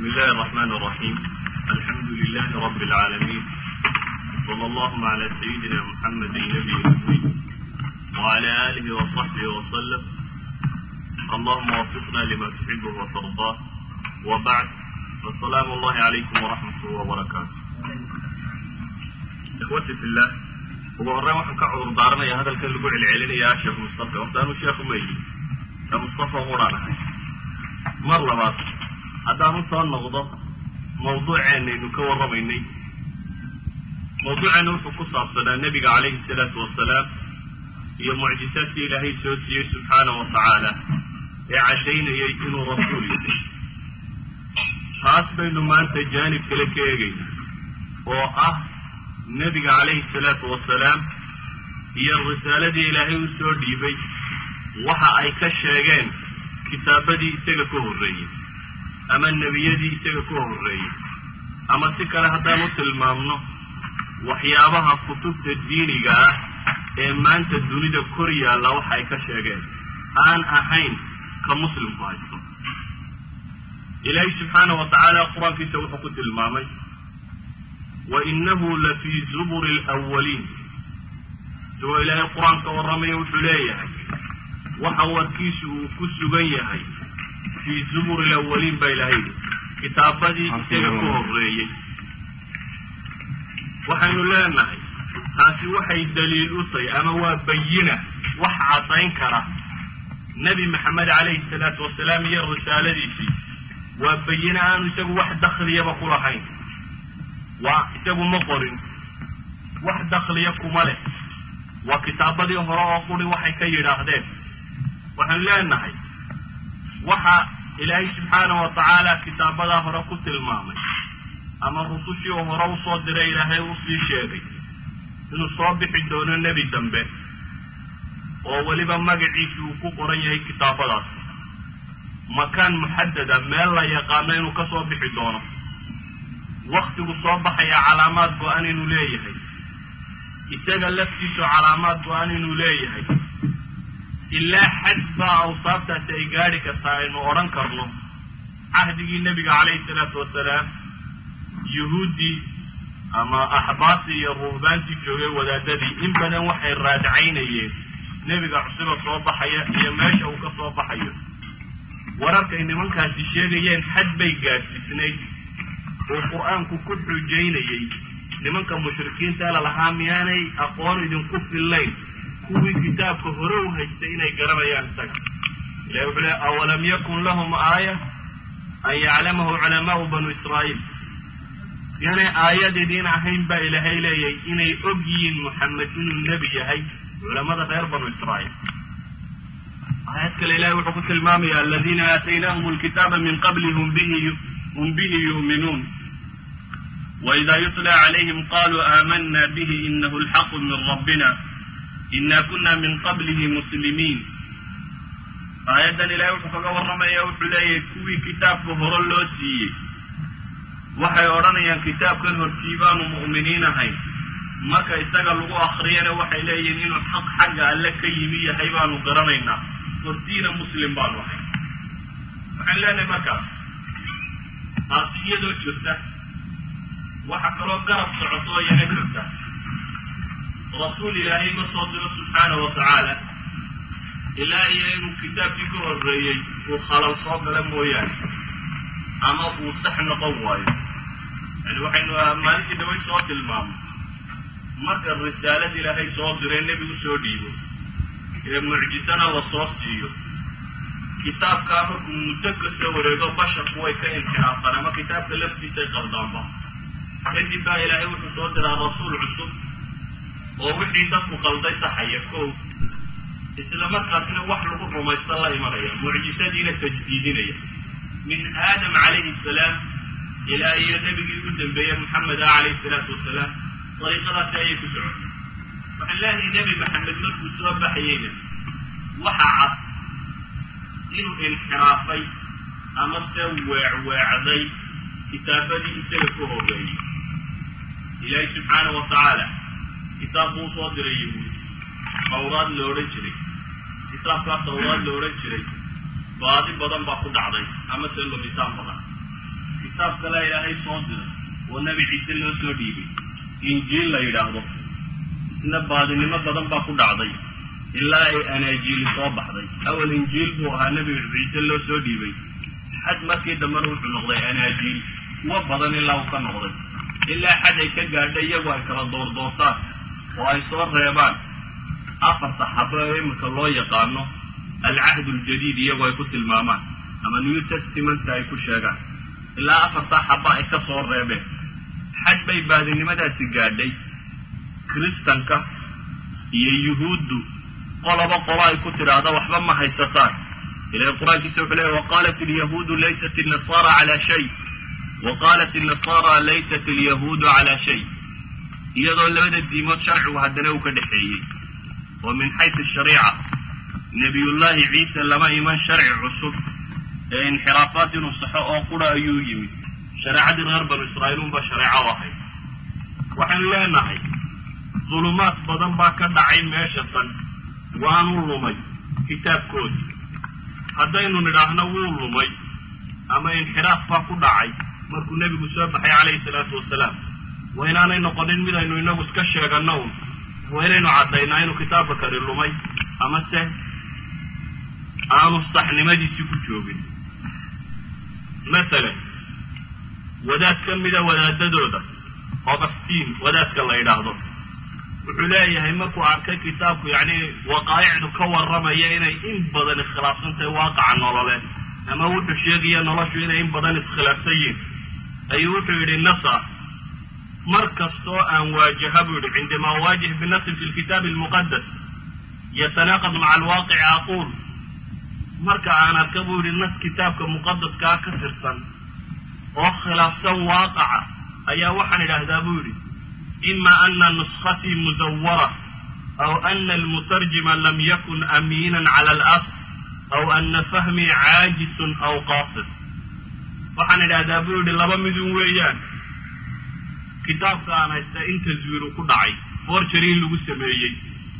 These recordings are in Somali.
بسم الله الرحمن الرحيم الحمد لله رب العالمين صلى الله على سيدنا محمد النبي الأمي وعلى آله وصحبه وسلم اللهم وفقنا لما تحبه وترضاه وبعد فالسلام الله عليكم ورحمة الله وبركاته إخوتي في الله ugu horreyn waxaan ka cudur daaranaya hadalkan lagu celcelinayaa sheekh mustafa horta anuu sheekhu ma yihi ka mustafa quraan ahay mar labaad haddaan u soo noqdo mawduuceennaynu ka warramaynay mawduuceenna wuxuu ku saabsanaa nebiga calayhi salaatu wasalaam iyo mucjisaadkii ilaahay soo siiyey subxaana wa tacaala ee caddaynayay inuu rasuul yahay taas baynu maanta jaanib kale ka eegayna oo ah nebiga calayhi salaatu wasalaam iyo risaaladii ilaahay u soo dhiibay waxa ay ka sheegeen kitaabadii isaga ka horreeyey ama nebiyadii isaga ka horreeyey ama si kale haddaan u tilmaamno waxyaabaha kutubta diiniga ah ee maanta dunida kor yaalla waxa ay ka sheegeen aan ahayn ka muslimku haysto ilaahay subxaana wa tacaala qur-aankiisa wuxuu ku tilmaamay wainahu lafii zuburi alawaliin isagoo ilaahay qur-aanka warramaya wuxuu leeyahay waxa warkiisu uu ku sugan yahay fii zuburi alawaliin baa ilahay yidhi kitaabadii isaga ka horreeyey waxaynu leenahay taasi waxay daliil u tahay ama waa bayina wax caddayn kara nebi maxamed calayhi salaatu wasalaam iyo risaaladiisii waa bayine aanu isagu wax dakliyaba ku lahayn waa isagu ma qorin wax dakliya kuma leh waa kitaabadii hore oo quri waxay ka yidhaahdeen waxaynu leenahay waxa ilaahay subxaana wa tacaala kitaabadaa hore ku tilmaamay ama rusushii uu hore usoo diray ilaahay usii sheegay inuu soo bixi doono nebi dambe oo weliba magaciisi uu ku qoran yahay kitaabadaas makaan muxadada meel la yaqaano inuu ka soo bixi doono waktigu soo baxaya calaamaad go-an inuu leeyahay isaga laftiisu calaamaad go-an inuu leeyahay ilaa xad baa awsaabtaasi ay gaadhi kartaa aynu odhan karno cahdigii nebiga calayhi salaatu wasalaam yuhuuddii ama axbaastii iyo ruhbaantii joogay wadaadadii in badan waxay raadcaynayeen nebiga cusuba soo baxaya iyo meesha uu ka soo baxayo wararkay nimankaasi sheegayeen xad bay gaadhsiisnayd oo qur-aanku ku xujaynayey nimanka mushrikiinta lalahaa miyaanay aqoon idinku fillayn kuwii kitaabka hore u haystay inay garanayaan isaga ilahi wuxuu le awalam yakun lahum aaya an yaclamahu culamaau banu israa'iil miyaanay aayad idiin ahayn baa ilaahay leeyahay inay og yihiin muxamed inuu nebi yahay culamada reer banu israa'iil aayad kale ilahay wuxuu ku tilmaamaya aladiina aataynaahum alkitaaba min qabli hum bihi hum bihi yu'minuun وإذا يتلى عليهم قالوا آمنا به إنه الحق من ربنا إنا كنا من قبله مسلمين آيادا إلهي wuxuu kaga warramaya wuxuu leeyahay kuwii kitaabka hore loo siiyey waxay odhanayaan kitaabkan hortii baanu mu'miniin ahayn marka isaga lagu akriyana waxay leeyihiin inuu xaq xagga alle ka yimi yahay baanu garanaynaa hortiina muslim baanu ahay waxaan leenahay markaas taasi iyadoo jirta waxaa kaloo garab socoto oo yana jirta rasuul ilaahay ma soo diro subxaana wa tacaala ilaa iyo inuu kitaabkii ka horreeyey uu khalal soo gala mooyaane ama uu sax noqon waayo yani waxaynu maalintii dhaway soo tilmaamay marka risaalada ilaahay soo diree nebigu soo dhiibo ee mucjisana la soo siiyo kitaabkaa markuu muddo kasoo wareego basharku way ka inxiraafaan ama kitaabka laftiisay qaldaanba kadib baa ilaahay wuxuu soo diraa rasuul cusub oo wixii dadku qalday saxaya kow isla markaasina wax lagu rumaysta la imanaya mucjisadiina tajdiidinaya min aadam calayhi salaam ilaa iyo nebigii ugu dambeeye maxameda calayhi salaatu wasalaam dariiqadaasi ayay ku socotay waxaan leeyahay nebi maxamed markuu soo baxayeyna waxa cad inuu inxiraafay ama se weecweecday kitaabadii isaga ka horreeyey ilaahay subxaana wa tacaala kitaab buu usoo diray yahuud tawraad la odhan jiray kitaabkaa tawraad la odhan jiray baadi badan baa ku dhacday ama se lumitaan badan kitaab kale ilaahay soo diray oo nebi ciise loo soo dhiibay injiil la yidhaahdo isna baadinimo badan baa ku dhacday ilaa ay anaajiili soo baxday awal injiil buu ahaa nebi ciise loo soo dhiibay xad markii dambena wuxuu noqday anaajiil kuwa badan ilaa uu ka noqday ilaa xad ay ka gaadha iyagu ay kala doordoortaan oo ay soo reebaan afarta xabo ee iminka loo yaqaano alcahd aljadiid iyagu ay ku tilmaamaan ama new testamentka ay ku sheegaan ilaa afartaa xaba ay ka soo reebeen xad bay baadinimadaasi gaadhay kiristanka iyo yuhuuddu qoloba qolo ay ku tidhaahdo waxba ma haysataan ilahi qur-aankiisa wuxuu leeya waqaalat alyahuudu laysat alnasaara calaa shay wa qaalat alnasaara laysat alyahuudu calaa shay iyadoo labada diimood sharcigu haddana uu ka dhexeeyey oo min xaysu shariica nebiyullaahi ciise lama iman sharci cusub ee inxiraafaat inuu saxo oo qura ayuu yimid shareecadii reer banu israa'iil unba shareeco u ahayd waxaynu leenahay dulumaad badan baa ka dhacay meesha tan waanu lumay kitaabkoodii haddaynu nidhaahno wuu lumay ama inxiraaf baa ku dhacay markuu nebigu soo baxay calayhi salaatu wasalaam waa inaanay noqonin midaynu inagu iska sheeganno un waa inaynu caddaynaa inuu kitaabka kani lumay ama se aanu saxnimadiisii ku joogin masalan wadaad ka mida wadaadadooda augustiin wadaadka la yidhaahdo wuxuu leeyahay markuu arkay kitaabku yacni waqaa'icdu ka warramaya inay in badan iskhilaafsan tahay waaqaca nololeed ama wuxuu sheegaya noloshu inay in badan iskhilaafsan yihin ayuu wuxuu yidhi nasa mar kastoo aan waajaha buu yidhi cindamaa uwaajih binasin fi lkitaabi almuqadas yatanaaqad maca alwaaqici aquul marka aan arka buu yidhi nas kitaabka muqadaskaa ka tirsan oo khilaafsan waaqaca ayaa waxaan idhaahdaa buu yidhi ima ana nuskatii musawara aw ana almutarjima lam yakun amiinan cala alasl aw ana fahmii caajisun aw qaasid waxaan idhahdaa buu yidhi laba midun weeyaan kitaabka aan haysta in taswiiru ku dhacay forgery in lagu sameeyey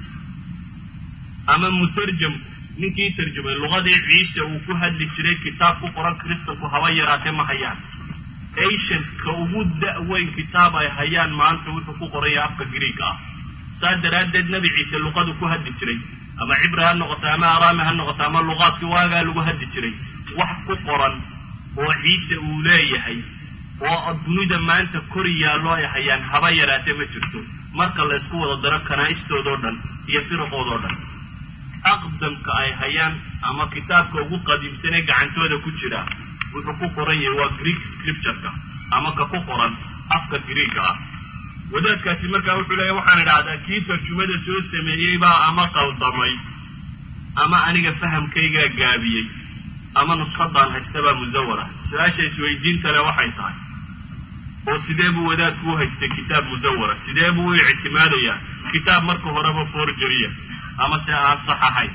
ama mutarjam ninkii tarjumay luqadii ciise uu ku hadli jiray kitaab ku qoran kristanku haba yaraatee ma hayaan asianka ugu da-weyn kitaab ay hayaan maanta wuxuu ku qoraya afka greega ah saa daraaddeed nebi ciise luqadu ku hadli jiray ama cibri ha noqoto ama araami ha noqoto ama luqaadkii waagaa lagu hadli jiray wax ku qoran oo ciise uu leeyahay oo dunida maanta kor yaallo ay hayaan haba yaraatee ma jirto marka la ysku wada daro kanaa'istoodoo dhan iyo firaqoodoo dhan aqdamka ay hayaan ama kitaabka ugu qadiimsan ee gacantooda ku jira wuxuu ku qoran yahay waa greek scriptureka ama ka ku qoran afka greega ah wadaadkaasi markaa wuxuu leeya waxaan idhahdaa kii tarjumada soo sameeyey baa ama qaldamay ama aniga fahamkaygaa gaabiyey ama nuskadaan haystabaa musawara su-aasha isweydiinta le waxay tahay oo sidee buu wadaadku u haystay kitaab musawara sidee buu u ictimaadayaa kitaab marka horeba forjeriya ama se aan sax ahayn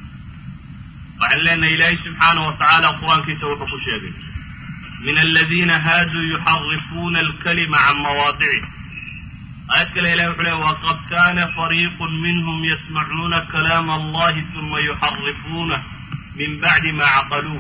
waxaan leenahay ilaahay subxaanahu watacaala qur-aankiisa wuxuu ku sheegay min aladiina haaduu yuxarifuuna alkalima can mawaadicih aayad kale ilahi wuxuu leey waqad kana fariiqu minhum yasmacuuna kalaama allahi uma yuxarifuunah min bacdi ma caqaluuh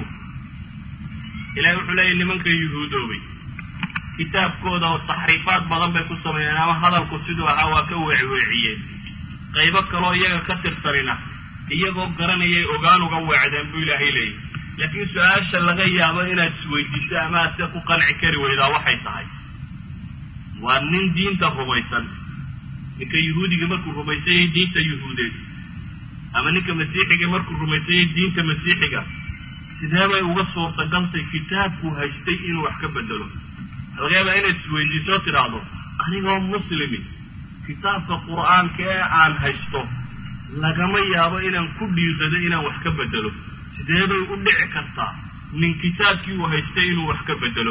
ilahi wuxuu leeyahy nimanka yuhuudoobay kitaabkooda oo taxriifaad badan bay ku sameeyeen ama hadalku siduu ahaa waa ka weecweeciyeen qaybo kaloo iyaga ka tirsanina iyagoo garanayay ogaan uga weecdeen buu ilaahay leeyahy laakiin su-aasha laga yaabo inaad isweydiiso ama aad se ku qanci kari weydaa waxay tahay waa nin diinta rumaysan ninka yuhuudiga markuu rumaysanyay diinta yuhuudeed ama ninka masiixiga markuu rumaysanyay diinta masiixiga sidee bay uga suurtagaltay kitaabkuu haystay inuu wax ka bedelo laga yaabaa inaad isweydiisoo tidhaahdo anigoo muslimi kitaabka qur-aanka ee aan haysto lagama yaabo inaan ku dhiirado inaan wax ka bedelo sidee bay u dhici kartaa nin kitaabkii uu haystay inuu wax ka bedelo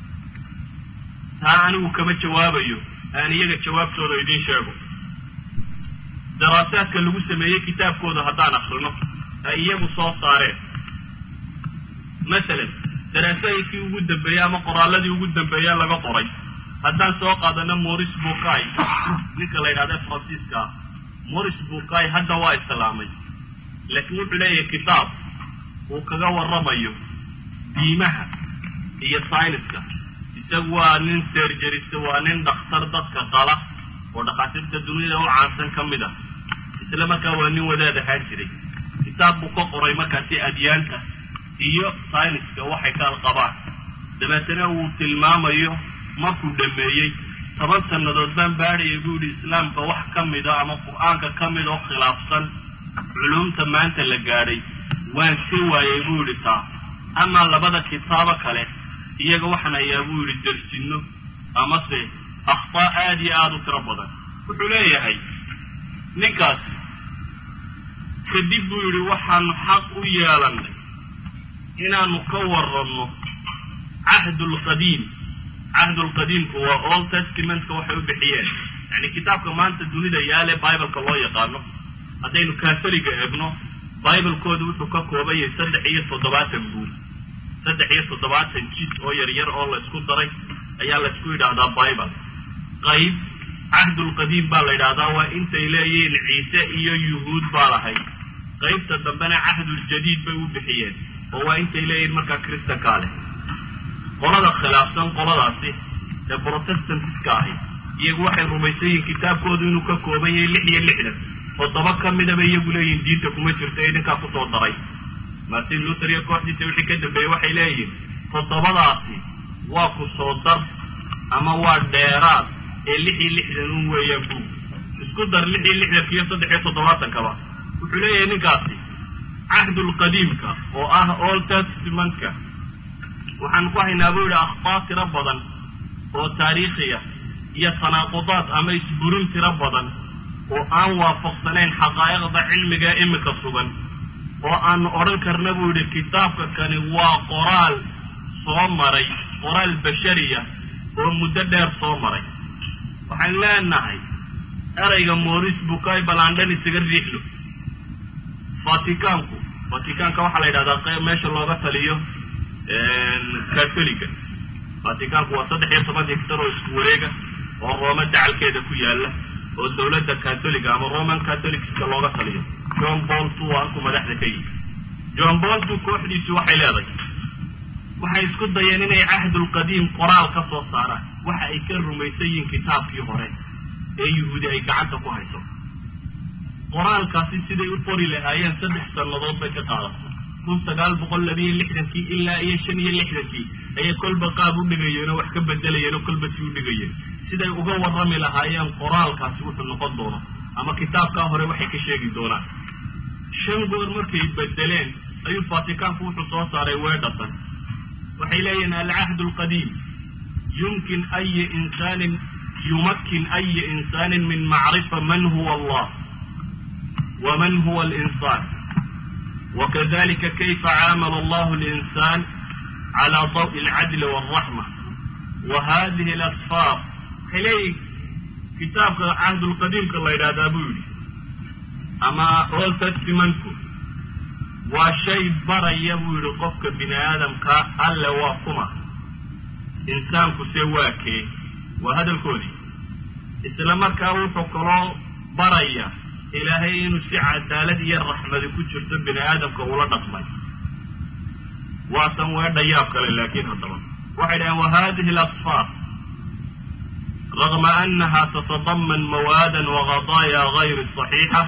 taa anigu kama jawaabayo aan iyaga jawaabtooda idiin sheego daraasaadka lagu sameeyey kitaabkooda haddaan akrino ay iyagu soo saareen masalan daraasooyinkii ugu dambeeyey ama qoraaladii ugu dambeeye laga qoray haddaan soo qaadano moris bukai ninka la yidhahda faransiiska ah moris bukai hadda waa islaamay laakiin wuxuu leeyahay kitaab uu kaga warramayo diimaha iyo sayniska isagu waa nin serjeriste waa nin dhakhtar dadka qala oo dhakhaatiirta duniyada u caansan ka mid ah isla markaa waa nin wadaad ahaan jiray kitaab buu ka qoray markaasi adyaanta iyo sayniska waxay kala qabaan dabeetana uu tilmaamayo markuu dhameeyey toban sannadood baan baadhaya buu yidhi islaamka wax ka mida ama qur-aanka ka mid oo khilaafsan culumta maanta la gaadhay waan si waayay buu yidhi taa amaa labada kitaabo kale iyaga waxaan hayaa buu yidhi darsinno amase akhtaa aada iyo aada u tiro badan wuxuu leeyahay ninkaas kadib buu yidhi waxaanu xaq u yeelannay inaanu ka waranno cahdulqadiim cahdulqadiimku waa old testamentka waxay u bixiyeen yani kitaabka maanta dunida yaale bibleka loo yaqaano haddaynu katholiga eegno biblekooda wuxuu ka kooban yahay saddex iyo toddobaatan buul saddex iyo toddobaatan jid oo yaryar oo laysku daray ayaa laysku yidhaahdaa bible qayb cahdulqadiim baa la yidhahdaa waa intay leeyihiin ciise iyo yuhuud baa lahayd qaybta dambena cahduljadiid bay u bixiyeen oo waa intay leeyihiin markaa kristankaa leh qolada khilaafsan qoladaasi ee protestantiska ahi iyagu waxay rumaysan yihiin kitaabkoodu inuu ka kooban yahay lix iyo lixdan toddoba ka midaba iyagu leeyihiin diinta kuma jirto ee idinkaa kusoo daray martin luther iyo kooxdiisa wixii ka dambeeyey waxay leeyihiin toddobadaasi waa ku soo dar ama waa dheeraad ee lix iyo lixdan un weeyaan buug isku dar lix iyo lixdanka iyo saddex iyo toddobaatankaba wuxuu leeyahay ninkaasi cahdulqadiimka oo ah old testamentka waxaan ku haynaa buu yidhi akhbaar tiro badan oo taariikhiya iyo tanaaqudaad ama isburin tiro badan oo aan waafaqsanayn xaqaa'iqda cilmiga imika sugan oo aanu odhan karna buu yidhi kitaabka kani waa qoraal soo maray qoraal bashariya oo muddo dheer soo maray waxaan leenahay erayga moris bukay balandhan isaga riixlo vaticanku vaticanka waxaa la yidhahdaa meesha looga taliyo catholiga vaticanku waa saddex iyo toban hictar oo isku wareega oo rooma dacalkeeda ku yaala oo dawladda catholiga ama roman catholicska looga taliyo john paul two waa halkuu madaxda ka yihi john paul two kooxdiisu waxay leedahay waxay isku dayeen inay cahdulqadiim qoraal ka soo saaraan waxa ay ka rumaysan yihiin kitaabkii hore ee yuhuudi ay gacanta ku hayso qoraalkaasi siday u qori lahaayeen saddex sannadood bay ka qaadatay kun sagaal boqol labiyo lixdankii ilaa iyo shan iyo lixdankii ayay kolba qaab u dhigayeen oo wax ka bedelayeen oo kolba si u dhigayeen siday uga warrami lahaayeen qoraalkaasi wuxuu noqon doono ama kitaabkaa hore waxay ka sheegi doonaan shan goor markay bedeleen ayuu vaticanku wuxuu soo saaray weedhatan waxay leeyihiin alcahd alqadiim yumkin ayi insaanin yumakin ayi insaanin min macrifa man huwa allah waman huwa alinsaan wakadalika kayfa caamala allahu alinsaan cala dawi alcadli walraxma wa hadihi alasfaar waxay leeyihin kitaabka cahdulqadiimka la yidhahdaa buu yidhi ama old testimentku waa shay baraya buu yidhi qofka bini aadamkaa alle waa kuma insaanku se waa kee waa hadalkoodii isla markaa wuxuu kaloo baraya ilaahay inuu si cadaalad iyo raxmadi ku jirto bini aadamka ula dhaqmay waasan weedha yaab kale laakiin haddaba waxay dhaheen wa hadihi alasfaar ragma anaha tatadaman mawaadan waqadaaya gayri صaxiixa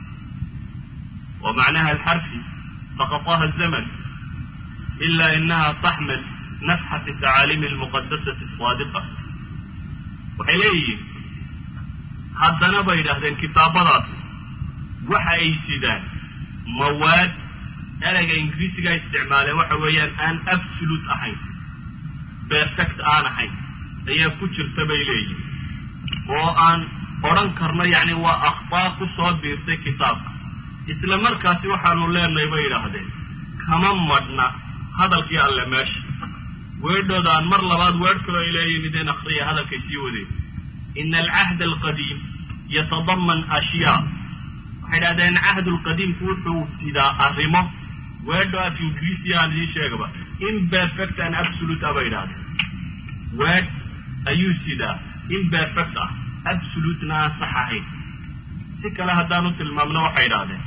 wa macnaha alxarfi saqطaha الزmn ila inaha taxmil nafxat tacaaliimi اlmuqadasati الصaadiqa waxay leeyihiin haddana bay yidhaahdeen kitaabadaasi waxa ay sidaan mawaad ereyga ingiriisigaa isticmaaleen waxa weeyaan aan absolute ahayn perfect aan ahayn ayaa ku jirta bay leeyihin oo aan odhan karno yacni waa akhbaar ku soo biirtay kitaabka isla markaasi waxaanu leenahay bay yidhaahdeen kama madhna hadalkii alle meesha weedhooda aan mar labaad weedh kaloo ay leeyihin ideen akriya hadalkay sii wadeen ina alcahd alqadiim yatadaman ashyaa waxay idhahdeen cahd lqadiimku wuxuu sidaa arrimo weedho af ingiriisiya aan idiin sheegaba imperfect and absolute ah bay idhahdeen weed ayuu sidaa imperfect ah absolutena aan sax ahayn si kale haddaanu tilmaamno waxay idhahdeen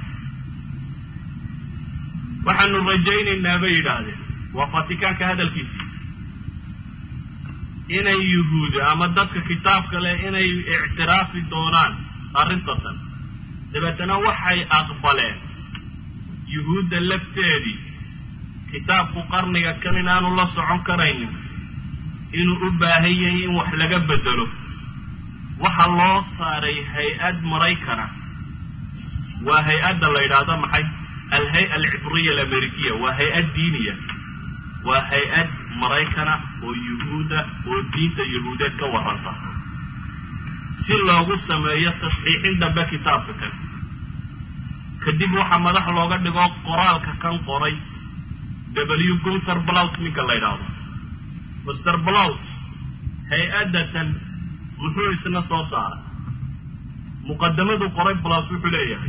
waxaanu rajaynaynaa bay yidhaahdeen waa fatikaanka hadalkiisii inay yuhuudi ama dadka kitaabka leh inay ictiraafi doonaan arrintatan dabeetana waxay aqbaleen yuhuudda lafteedii kitaabku qarniga kan inaanu la socon karaynin inuu u baahan yahay in wax laga bedelo waxa loo saaray hay-ad maraykana waa hay-adda la yidhaahdo maxay alhay-a alcibriya alamerikiya waa hay-ad diiniya waa hay-ad maraykana oo yuhuuda oo diinta yuhuudeed ka warranta si loogu sameeyo tasxiixin dambe kitaabka kan kadib waxaa madax looga dhigo qoraalka kan qoray w gunter blout ninka la yidhaahdo master blout hay-addatan muxuu isna soo saaray muqadamadu qoray blout wuxuu leeyahay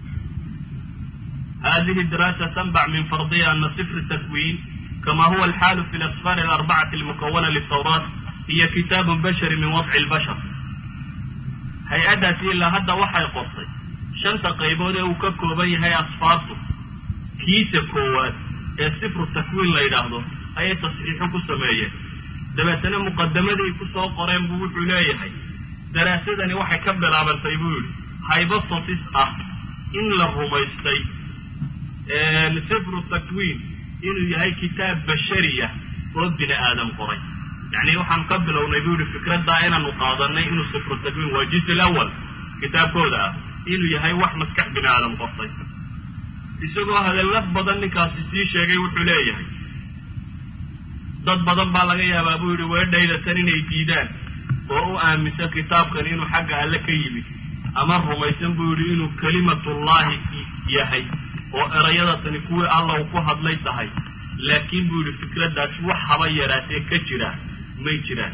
hadihi diraasa tanbac min fardiya ana sifr takwin kama huwa alxaalu fi lasfar alarbacati almukawana litawraat hiya kitaabu bashari min wadci lbashar hay-addaasi ilaa hadda waxay qortay shanta qaybood ee uu ka kooban yahay asfaartu kiisa koowaad ee sifru takwiin la yidhaahdo ayay tasxiixo ku sameeyeen dabeetana muqadamadii ku soo qoreen buu wuxuu leeyahay daraasadani waxay ka bilaabantay buu yidhi hybothesis ah in la rumaystay sifru takwiin inuu yahay kitaab bashariya oo bini aadam qoray yacni waxaan ka bilownay buu yihi fikraddaa inaanu qaadanay inuu sifru takwiin waa juz alawal kitaabkooda ah inuu yahay wax maskax bini aadam qortay isagoo hadallo badan ninkaasi sii sheegay wuxuu leeyahay dad badan baa laga yaabaa buu yidhi weedhaydatan inay diidaan oo u aaminsan kitaabkan inuu xagga alle ka yimid ama rumaysan buu yidhi inuu kelimatullaahi yahay oo erayadatani kuwii alla uu ku hadlay tahay laakiin buu yidhi fikraddaasi wax haba yaraatee ka jira may jiraan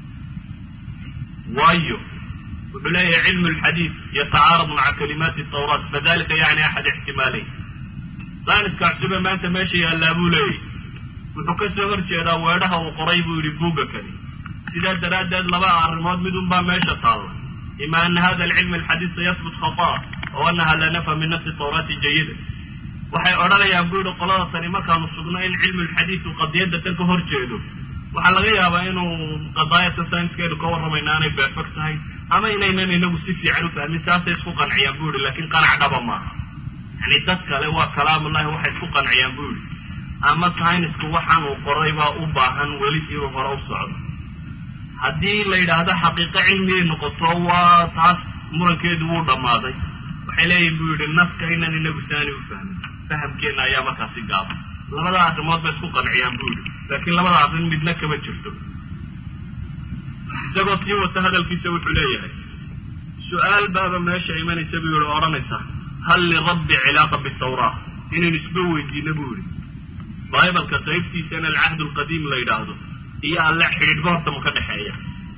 waayo wuxuu leeyahay cilmu lxadiid yatacaarad maca kalimaati tawraat fadalika yacni axad ixtimaaleyn saaniska cusube maanta meesha yaallaa buu leeyahy wuxuu ka soo hor jeedaa weedhaha uu qoray buu yidhi buugga kani sidaa daraaddeed laba arrimood mid unbaa meesha taalla ima ana hada alcilm alxadiid sayasbut khata oo anaha la nafa min nafsi tawraati jayida waxay odhanayaan buu yidhi qolada tani markaanu sugno in cilmu lxadiid uu qadiyadda tan ka hor jeedo waxaa laga yaabaa inuu qadaayadka sainskeedu ka warramayna aanay beefag tahay ama inaynan inagu si fiican u fahmin saasay isku qanciyaan bu yihi laakiin qanac dhaba maaha yani dad kale waa kalaamullahi waxay isku qanciyaan bu yihi ama saynisku waxaan uu qoray baa u baahan weli inuu hore u socdo haddii la yidhaahdo xaqiiqo cilmiyay noqoto waa taas murankeedu wuu dhammaaday waxay leeyihin bu yidhi naska inan inagu saani u fahmin fahamkeenna ayaa markaasi gaaba labada arrimood bay isku qanciyaan bu yihi laakiin labada arrin midna kama jirto isagoo sii wata hadalkiisa wuxuu leeyahay su-aal baaba meesha imanaysa buu yihi odhanaysa hal lirabbi cilaaqa bitawraa inaynu isba weydiino buu yihi bibalka qaybtiisana alcahd alqadiim la yidhaahdo iyo alle xidhiidhba horta ma ka dhexeeya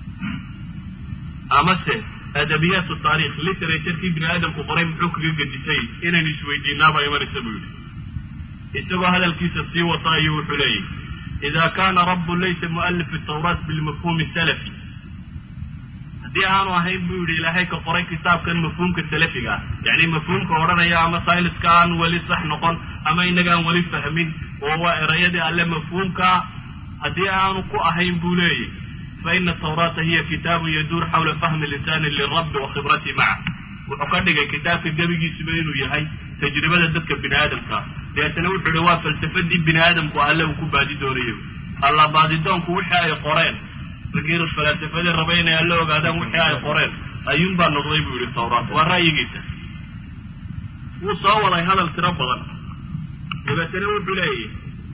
amase adabiyaat taarikh literaturkii bini aadamku qoray muxuu kaga gedisay inaynu isweydiinaabaa imanaysa buu yihi isagoo hadalkiisa sii wata ayuu wuxuu leeyahy ida kana rabu laysa mualif tawraat bilmafhuumi salafi haddii aanu ahayn buu yihi ilaahay ka qoray kitaabkan mafhuumka salafiga ah yacni mafhuumka odhanaya ama sayniska aan weli sax noqon ama inagaan weli fahmin oo waa erayadii alle mafhuumkaa haddii aanu ku ahayn buu leeyahy faina tawraata hiya kitaabun yaduur xawla fahmi linsani lirabbi wa khibrati maca wuxuu ka dhigay kitaabka gebigiisuba inuu yahay tajribada dadka bini aadamka deetana wuxuu ihi waa falsafadii bini aadamku alle uu ku baadi doonayo alla baadidoonku wixii ay qoreen raggii falaasafadii raba inay alla ogaadaan wixii ay qoreen ayuunbaa noqday buu yihi tawraat waa ra'yigiisa wuu soo waday hadal tiro badan dabeetana wuxuu leeyahy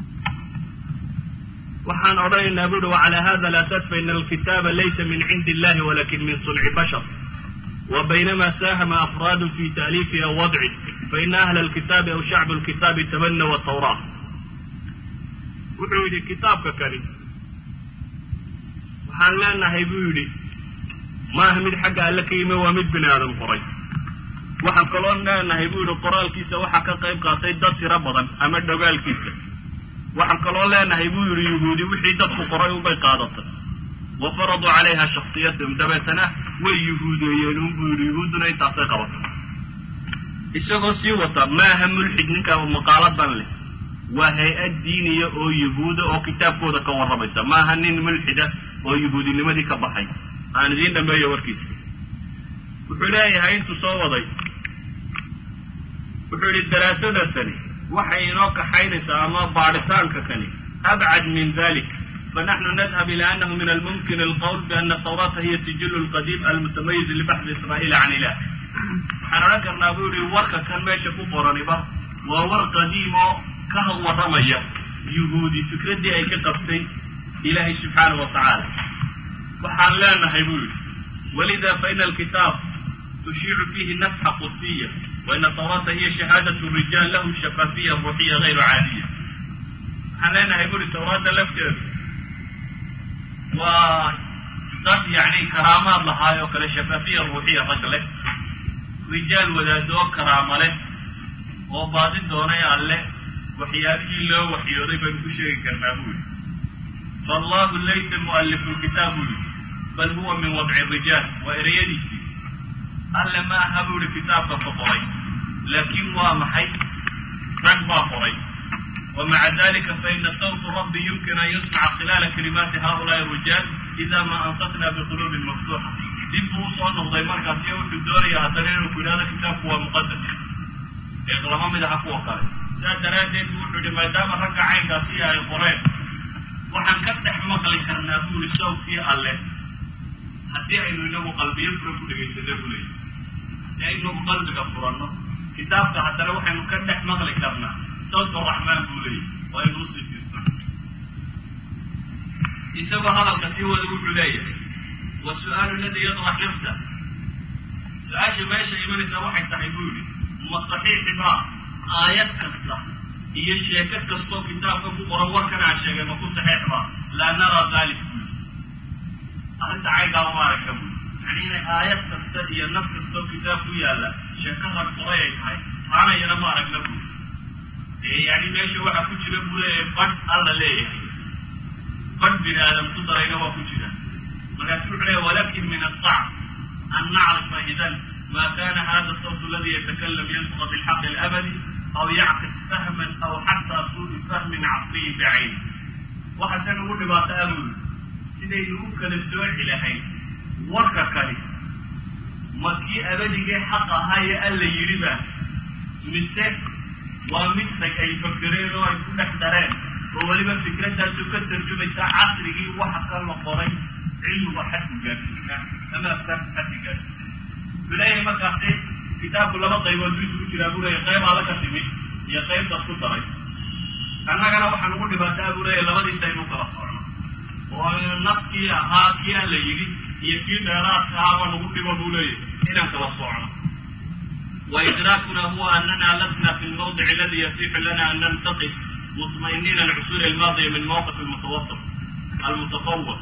waxaan odhanaynaa bu uhi wacalaa hada alasas faina alkitaaba laysa min cindi illahi walakin min sunci bashar وبينما ساهم أفراد في تأليفه أو وضعه فإن أهل الكتاب أو شعب الكتاب تبنوا التوراة wuxuu yidhi kitaabka kani waxaan leenahay buu yidhi maaha mid xagga alle ka yimi waa mid bini aadam qoray waxaan kaloo leenahay buu yidhi qoraalkiisa waxaa ka qayb qaatay dad tiro badan ama dhogaalkiisa waxaan kaloo leenahay buu yidhi yuhuudi wixii dadku qoray ubay qaadatay wa faraduu calayha shaksiyatahum dabeetana way yuhuudeeyeen un buu yidhi yuhuudduna intaasay qabatay isagoo sii wata maaha mulxid ninka maqaaladan leh waa hay-ad diiniya oo yahuuda oo kitaabkooda ka warramaysa maaha nin mulxida oo yuhuudinimadii ka baxay aan idiin dhameeyo warkiisa wuxuu leeyahay intuu soo waday wuxuu yihi daraasadasani waxay inoo kaxaynaysaa ama baadhitaanka kani abcad min dalik fanaxnu nadhab ila anahu min almumkin alqowl biana tawrata hiya sijilu lqadiim almutamayiz libaxdi israa'iil can ilah waxaan odhan karnaa buu yihi warka kan meesha ku qoraniba waa war qadiim oo ka warramaya yuhuudi fikraddii ay ka qabtay ilaahay subxaanahu wa tacaala waxaan leenahay buu yihi walida faina alkitaab tushiicu fiihi nafxa qudsiya waina tawrata hiya shahaadatu rijaal lahu shafaafiya ruuxiya hayru caadiya waxaan leenahay buri tawraadda lafteedu waa dad yacni karaamaad lahaay oo kale shafaafiya ruuxiya rag leh rijaal wadaadoo karaama leh oo baadi doonay alle waxyaabihii loo waxyooday baynu ku sheegi karnaa buu yihi faallahu laysa mu'alifu lkitaab buu yihi bal huwa min wadci rijaal waa ereyadiisii alle ma aha buu yihi kitaabka ka qoray laakiin waa maxay rag baa qoray ومع ذلك فإن صوت ربي يمكن أن يسمع خلال كلمات هؤلاء الرجال إذا ما أنصتنا بقلوب مفتوحة dib buu usoo noqday markaasi wuxuu doonaya haddana inuu ku yidhahdo kitaabku waa muqadas ee lama mid aha kuwa kale sidaa daraaddeed bu wuxuu yihi maadaama ragga caynkaasi ay qoreen waxaan ka dhex maqli karnaa buu yihi sawtkii alle haddii aynu inagu qalbiyo fura ku dhegaysana bu leeyahy haddii aynagu qalbiga furanno kitaabka haddana waxaynu ka dhex maqli karnaa sawt raxmaan buu leeyahy waa aynu usii fiirsan isagoo hadalka sii wada wuxuu leeyahay wasu'aalu aladi yadrax nafsa su-aasha meesha imanaysa waxay tahay buu yihi ma saxiixi baa aayad kasta iyo sheeko kastoo kitaabka ku qoran warkan aan sheegay ma ku saxiix baa laa naraa dalik buu yihi arrinta caygaaba ma aragta buu yani inay aayad kasta iyo naf kastoo kitaab ku yaalla sheekada qoray ay tahay taanayana ma aragna buu ee yani meesha waxaa ku jira buu leeyahay badh alla leeyahay badh bini aadam ku darayna waa ku jira markaasu wuxuu leeya walakin min asacb an nacrifa idan ma kana hada sawt aladi yatakalam yantuqa bilxaqi alabadi aw yacqis fahman aw xataa suui fahmin casriyi bacayn waxaase nagu dhibaato abuuli sidaynu u kala sooci lahayn warka kani ma kii abadigee xaq ahaa ee alla yidhi ba mise waa mid rag ay fakereen oo ay ku dhex dareen oo weliba fikradaasu ka tarjumaysa casrigii waxa ka la qoray cilmiga xadku gaadsiisaa ama afkaarta xadka gaadsiisa wuleeyahay markaasi kitaabku laba qaybood buu isugu jiraa buu leeyahy qayb alla ka timid iyo qaybtaas ku daray annagana waxaan ugu dhibaataa buu leeyahy labadiisa aynu kala socno oo nafkii ahaa kii aan la yidhi iyo kii dheeraadka ahaaba nagu dhibo buu leeyahy inaan kala socno وإدراكنا هو أننا لسنا في الموضع الذي يتيح لنا أن ننتقد مطمئنين العصور الماضية من موقف المتوسط المتفوق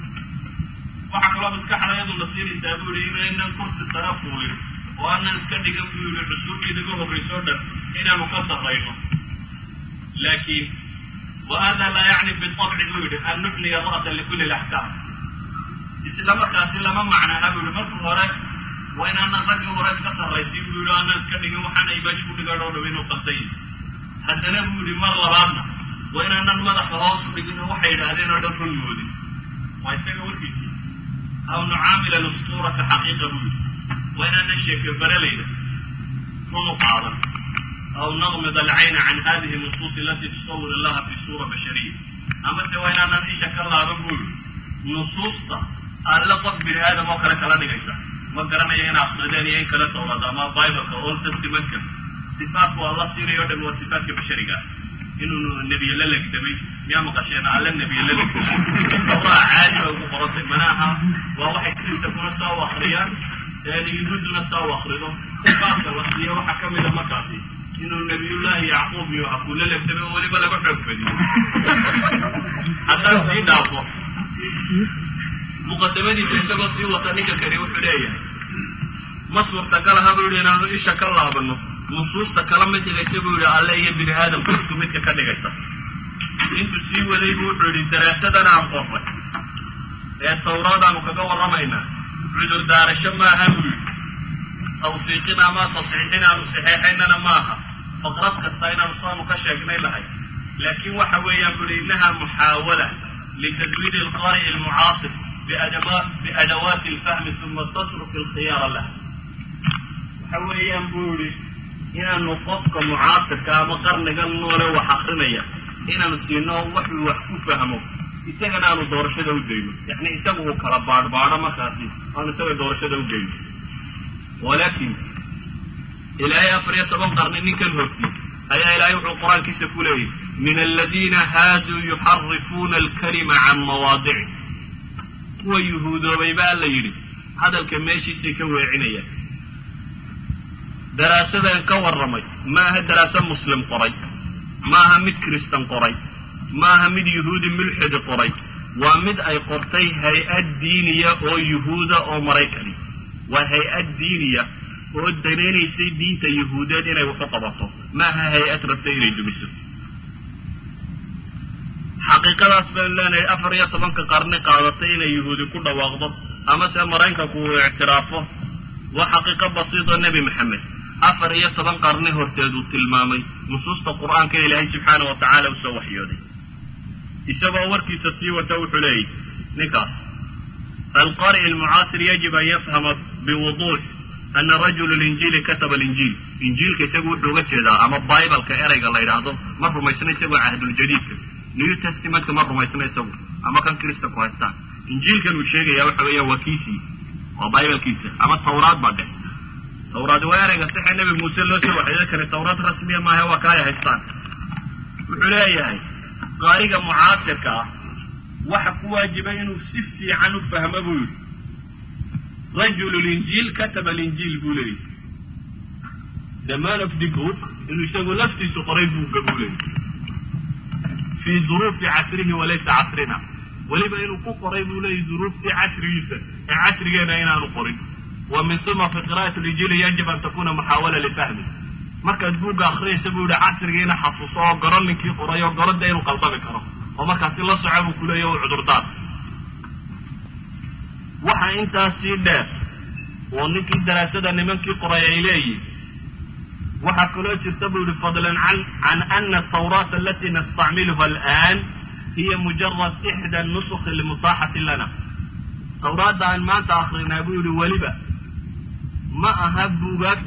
waxaa kaloo maskaxda iyadu nasiiraysaa buu yihi inaynan kursi sara fuulin oo aanan iska dhigan buu yihi cusuurtii naga horrayso dhan inaanu ka sarrayno laakiin wa hada laa yacni bitabci buu yihi an nuxniya ra'sa likulli laxkaam isla markaasi lama macnaaha buu yihi marka hore waa inaanan raggii hore iska sarraysin buu yihi aanan iska dhigin waxaana ibaji ku dhigan oo dham inuu qasay haddana buu yihi mar labaadna waa inaanan madaxa hoos u dhigin oo waxay yidhaahdeen oo dhan run moodin waa isaga warkiisii aw nucaamila alusturata xaqiiqa buu yihi waa inaanan sheeke baralayna run u qaadan aw naqmid alcayna can hadihi nusuus alati tusawir allaha fi suura bashariya amase waa inaanan isha ka laaban buu yihi nusuusta alle qof bini aadam oo kale kala dhigaysa ma garanayo in akrideen iyo in kale towrada ama bibleka old testamentka sifaatku alla siinayo o dhan waa sifaatka bashariga inuu nebiye la legdamay miyaa maqasheen alle nebiye la legdamay tawraa caadi bay ugu qorantay manaha waa waxay kristakuna saa u akriyaan yuhuuduna saa u akrido sifaatka la siiyo waxaa ka mida markaasi inuu nabiyullaahi yacquub iyo hakuu la legdamay oo weliba laga xoog badiyo haddaan sii dhaafo muqadamadiisa isagoo sii wata ninka kani wuxuu leeyahay ma suurtagal aha buu yihi inaanu isha ka laabano nusuusta kala mid dhigaysa buu yihi alle iyo bini aadamku isku midka ka dhigaysa intuu sii waday bu wuxuu yihi daraasadan aan qorray ee tawraadaanu kaga warramaynaa cudur daarasho maaha buu yihi tawfiiqin ama tasxiix inaanu saxeexaynana maaha faqrad kasta inaanu saanu ka sheegnay lahay laakiin waxa weeyaan bu yihi innaha muxaawala litadwiid alqaari'i almucaasir biadawaati alfahmi uma tatruki alkhiyaara lah waxa weeyaan buu yihi inaanu qofka mucaasirka ama qarniga noole wax akrinaya inaanu siino waxuu wax ku fahmo isagana aanu doorashada u geyno yani isaga uu kala baadhbaadho markaasi aanu isaga doorashada u geyno walakin ilaahay afar iyo toban qarni ninkan horti ayaa ilaahay wuxuu qur-aankiisa ku leeyahy min aladiina haaduu yuxarifuuna alkalima can mawaadici kuwa yuhuudoobay baa la yidhi hadalka meeshiisay ka weecinayaan daraasadan ka warramay maaha daraaso muslim qoray maaha mid kristan qoray maaha mid yuhuudi mulxidi qoray waa mid ay qortay hay-ad diiniya oo yuhuuda oo maraykani waa hay-ad diiniya oo danaynaysay diinta yuhuudeed inay waxu qabato maaha hay-ad rabtay inay dumiso xaqiiqadaas baynu leenahay afar iyo tobanka qarni qaadatay inay yuhuudi ku dhawaaqdo ama se maraykanku uu ictiraafo waa xaqiiqo basiidoo nebi maxamed afar iyo toban qarni horteed uu tilmaamay nusuusta qur-aanka ilaahay subxaana wa tacaala usoo waxyooday isagoo warkiisa sii wata wuxuu leeyahy ninkaas alqari'i almucaasir yajib an yafhama biwuduux ana rajulu linjiili kataba alinjiil injiilka isagu wuxuu uga jeedaa ama bibaleka ereyga la yidhaahdo ma rumaysna isagoo cahduljadiidka new testamentka ma rumaysna isagu ama kan kristanku haystaan injiilkan uu sheegaya waxa weeya waa kiisii waa bibalkiisa ama tawraad baa dheh tawraad waa ereyga sixa nebi muuse loo soo waxyeeli karay tawraad rasmiya maaha waa kaay haystaan wuxuu leeyahay qaariga mucaasirka ah waxa ku waajiba inuu si fiican u fahmo buu yidhi rajulu linjiil kataba alinjiil buu leeyahy the man of the book inuu isagu laftiisu qoray buugga buu leeyahy fii duruufi casrihi walaysa casrina weliba inuu ku qoray buu leeyahy duruuftii casrigiisa ee casrigeena inaanu qorin wa min suma fi qira'ati linjiili yajib an takuna muxaawala lifahmi markaad buugga akriyaysa buu yihi casrigiina xasuuso oo garo ninkii qoray oo garodda inuu qaldami karo oo markaasi la soco buu kuleeya u cudurdaar waxa intaasii dheer oo ninkii daraasada nimankii qoray ay leeyihin waxaa kaloo jirta buu yihi fadlan an can ana atawraata alati nastacmiluha alآan hiya mujarad ixda nusuki lmusaaxati lana tawraadda aan maanta akrinaa buu yihi weliba ma aha buugaagta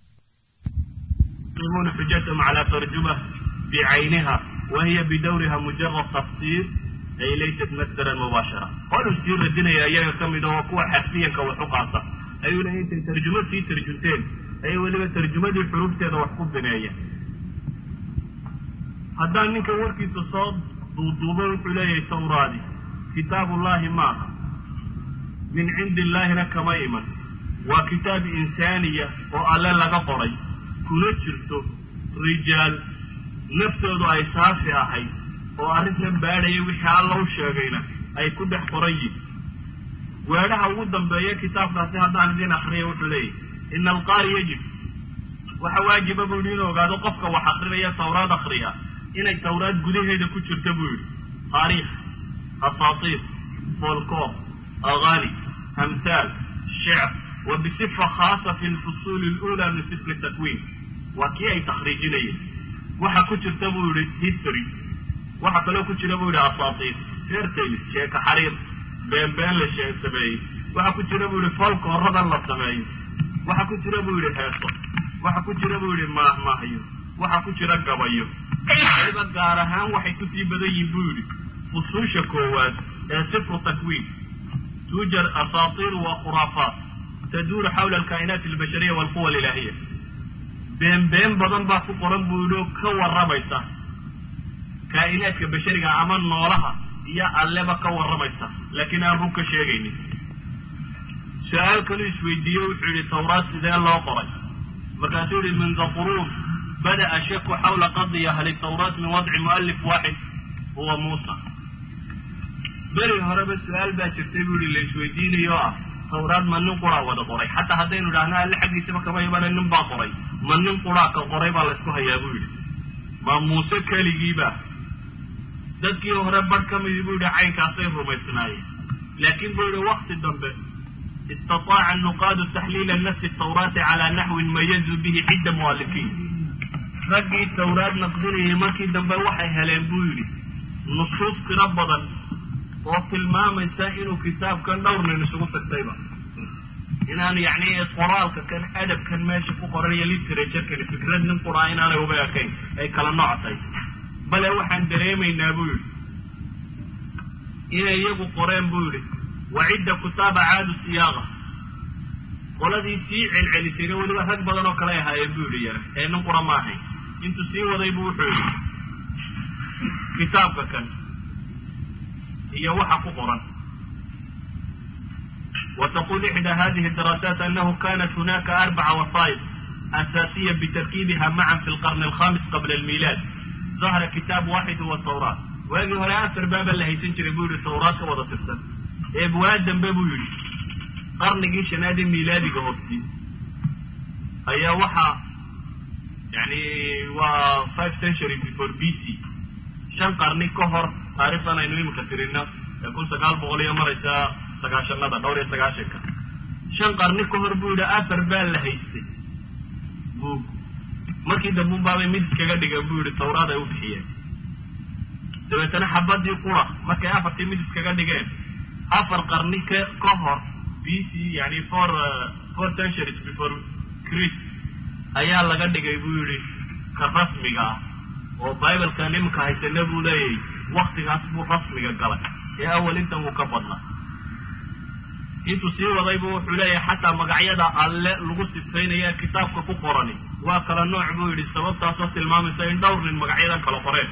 يقيمون حجتهم على ترجمة بعينها وهي بدورها مجرد تفسير أي ليست مصدرا مباشرة قالوا سير الدين يا أيها كم هو قوة حرفيا كوحقاصة أيوة لا أنت ترجمة في ترجمتين أيوة لما ترجمة دي الحروف تيدا وحقوب بناية هذا منك وركي تصاد ضوضوبة حلية تورادي كتاب الله ما من عند الله لك ميمن وكتاب إنسانية وألا لك قري kuna jirto rijaal naftoodu ay saafi ahayd oo arrintan baadhaya wixii alla u sheegayna ay ku dhex qoran yihin weedhaha ugu dambeeya kitaabkaasi haddaan idin akriya wuxuu leeyahy ina alqaari yajib waxa waajiba buu yidhi inuu ogaado qofka wax akrinaya tawraad akriya inay tawraad gudaheeda ku jirta buu yidhi taariikh asaatiir folkoor agani amhaal shecr wa bisifa khaasa fi lfusuuli alula min sifri takwiin waa kii ay takhriijinayeen waxa ku jirta buu yihi history waxa kaloo ku jira buu yihi asaatiir fairtales sheeka xariir beenbeen la shee sameeyey waxa ku jira buu yihi folkooradan la sameeyo waxa ku jira buu yihi heeso waxa ku jira buu yihi maahmaahyo waxa ku jira gabayo waliba gaar ahaan waxay kusii badan yihin buu yihi fusuusha koowaad ee sifru takwiin tuujar asaatiir wa khuraafaat taduuru xawla alkaa'inaati albashariya walquwa alilaahiya been been badan baa ku qoran buu yihi oo ka warramaysa kaa'inaadka bashariga ama noolaha iyo alleba ka warramaysa laakiin aan rug ka sheegaynin su-aal kaluu isweydiiye wuxuu yihi tawraad sidee loo qoray markaasuu yihi min the quruun bada'a shaku xawla qadiya hal tawraat min wadci mu'alif waaxid huwa muusa beri horeba su-aal baa jirtay buu yihi la isweydiinayo o ah tawraad ma nin quraa wada qoray xataa haddaynu idhaahno alle xaggiisaba kama imana nin baa qoray ma nin quraa ka qoray baa laysku hayaa buu yidhi ma muuse keligiiba dadkii hore barh ka midii buu yihi caynkaasay rumaysnaayeen laakiin buu yihi wakti dambe istataaca nuqaadu taxliila nafsi tawraati calaa naxwin mayazuu bihi cidda mu'alifiin raggii tawraad naqdinayay markii dambe waxay heleen buu yidhi nusuus tiro badan oo tilmaamaysa inuu kitaabkan dhowr nin isugu tagtayba inaan yacni qoraalka kan adabkan meesha ku qoran iyo literaturkani fikrad nin quraa inaanay uba ekayn ay kala nooctay bale waxaan dareemaynaa buu yidhi inay iyagu qoreen buu yidhi wacidda kutaaba caadu siyaaqa qoladii sii celcelisayna weliba rag badan oo kale ahaayeen buu yidhi yara ee nin qura ma ahayn intuu sii waday buu wuxuu yidhi kitaabka kan iyo waxa ku qoran وتقول إحدى هذه الدراسات أنه كانت هناك أربع وسائط أساسية بتركيبها معا في القرن الخامس قبل الميلاد ظهر كتاب واحد هو التوراة وهذه هنا أثر بابا اللي هيسنجر يقول التوراة وضع تفسد إبواد دنبابو يولي قرن جيش نادي ميلادي قهوتي أي وحا يعني و 5 century before BC shan qarni ka hor taariikhdan aynu imika tirina ee kun sagaal boqol iyo maraysa sagaashanada dhowr iyo sagaashanka shan qarni ka hor buu yidhi afar baa la haystay buug markii dambe unbaabay mid iskaga dhigan buu yidhi tawraad ay u bixiyeen dabeetana xabadii qura markay afartii mid iskaga dhigeen afar qarni ka ka hor b c yani four four centuries before christ ayaa laga dhigay buu yidhi ka rasmiga ah oo bibaleka nimanka haysana buu leeyahay waktigaas buu rasmiga galay ee awal intan wuu ka badnaa intuu sii wadaybu wuxuu leeyahay xataa magacyada alle lagu sifaynaya kitaabka ku qorani waa kala nooc buu yidhi sababtaasoo tilmaamaysa in dhowr nin magacyadan kala qoreen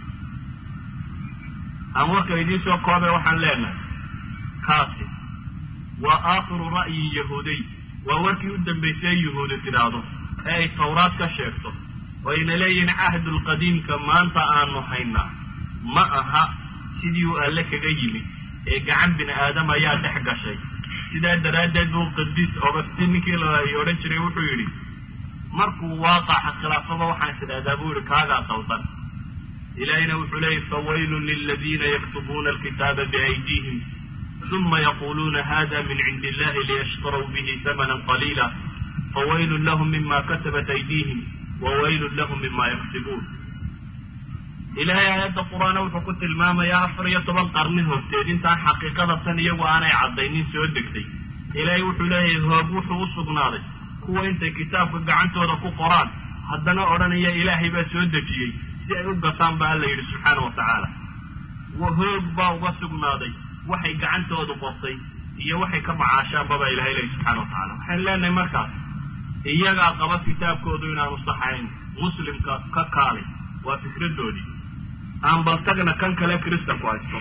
aan warka idiin soo koobe waxaan leenahay kaasi waa aakhiru ra'yi yahuudiy waa warkii u dambaysay yahuudi tidhaahdo ee ay tawraad ka sheegto oo ayna leeyihiin cahdulqadiimka maanta aanu haynaa ma aha sidii uu alle kaga yimid ee gacan bini aadam ayaa dhex gashay sidaa daraaddeed buu qadiis ogasti ninkii la odhan jiray wuxuu yidhi markuu waaqaca khilaafaba waxaan tidhahdaa buu yihi kaagaa sawdan ilaahina wuxuu leeyahy fawaylun liladiina yaktubuuna alkitaaba biaydiihim uma yaquluuna hada min cindi illahi liyashtaruu bihi hamanan qaliila fawaylun lahum mima kasabat aydiihim wawaylun lahum mima yaksibuun ilaahay aayadda qur-aana wuxuu ku tilmaamayaa afar iyo toban qarni horteed intaan xaqiiqada tan iyagu aanay caddaynin soo degtay ilaahay wuxuu leeyahay hoog wuxuu u sugnaaday kuwa intay kitaabka gacantooda ku qoraan haddana odhanaya ilaahay baa soo dejiyey si ay u gataan ba alla yidhi subxaana wa tacaala hoog baa uga sugnaaday waxay gacantoodu qortay iyo waxay ka macaashaanba baa ilahay leeyahy subxana wa tacala waxaynu leenahay markaas iyagaa qaba kitaabkoodu inaanu saxayn muslimka ka kaalay waa fikradoodii aan baltagna kan kale kristanku haysto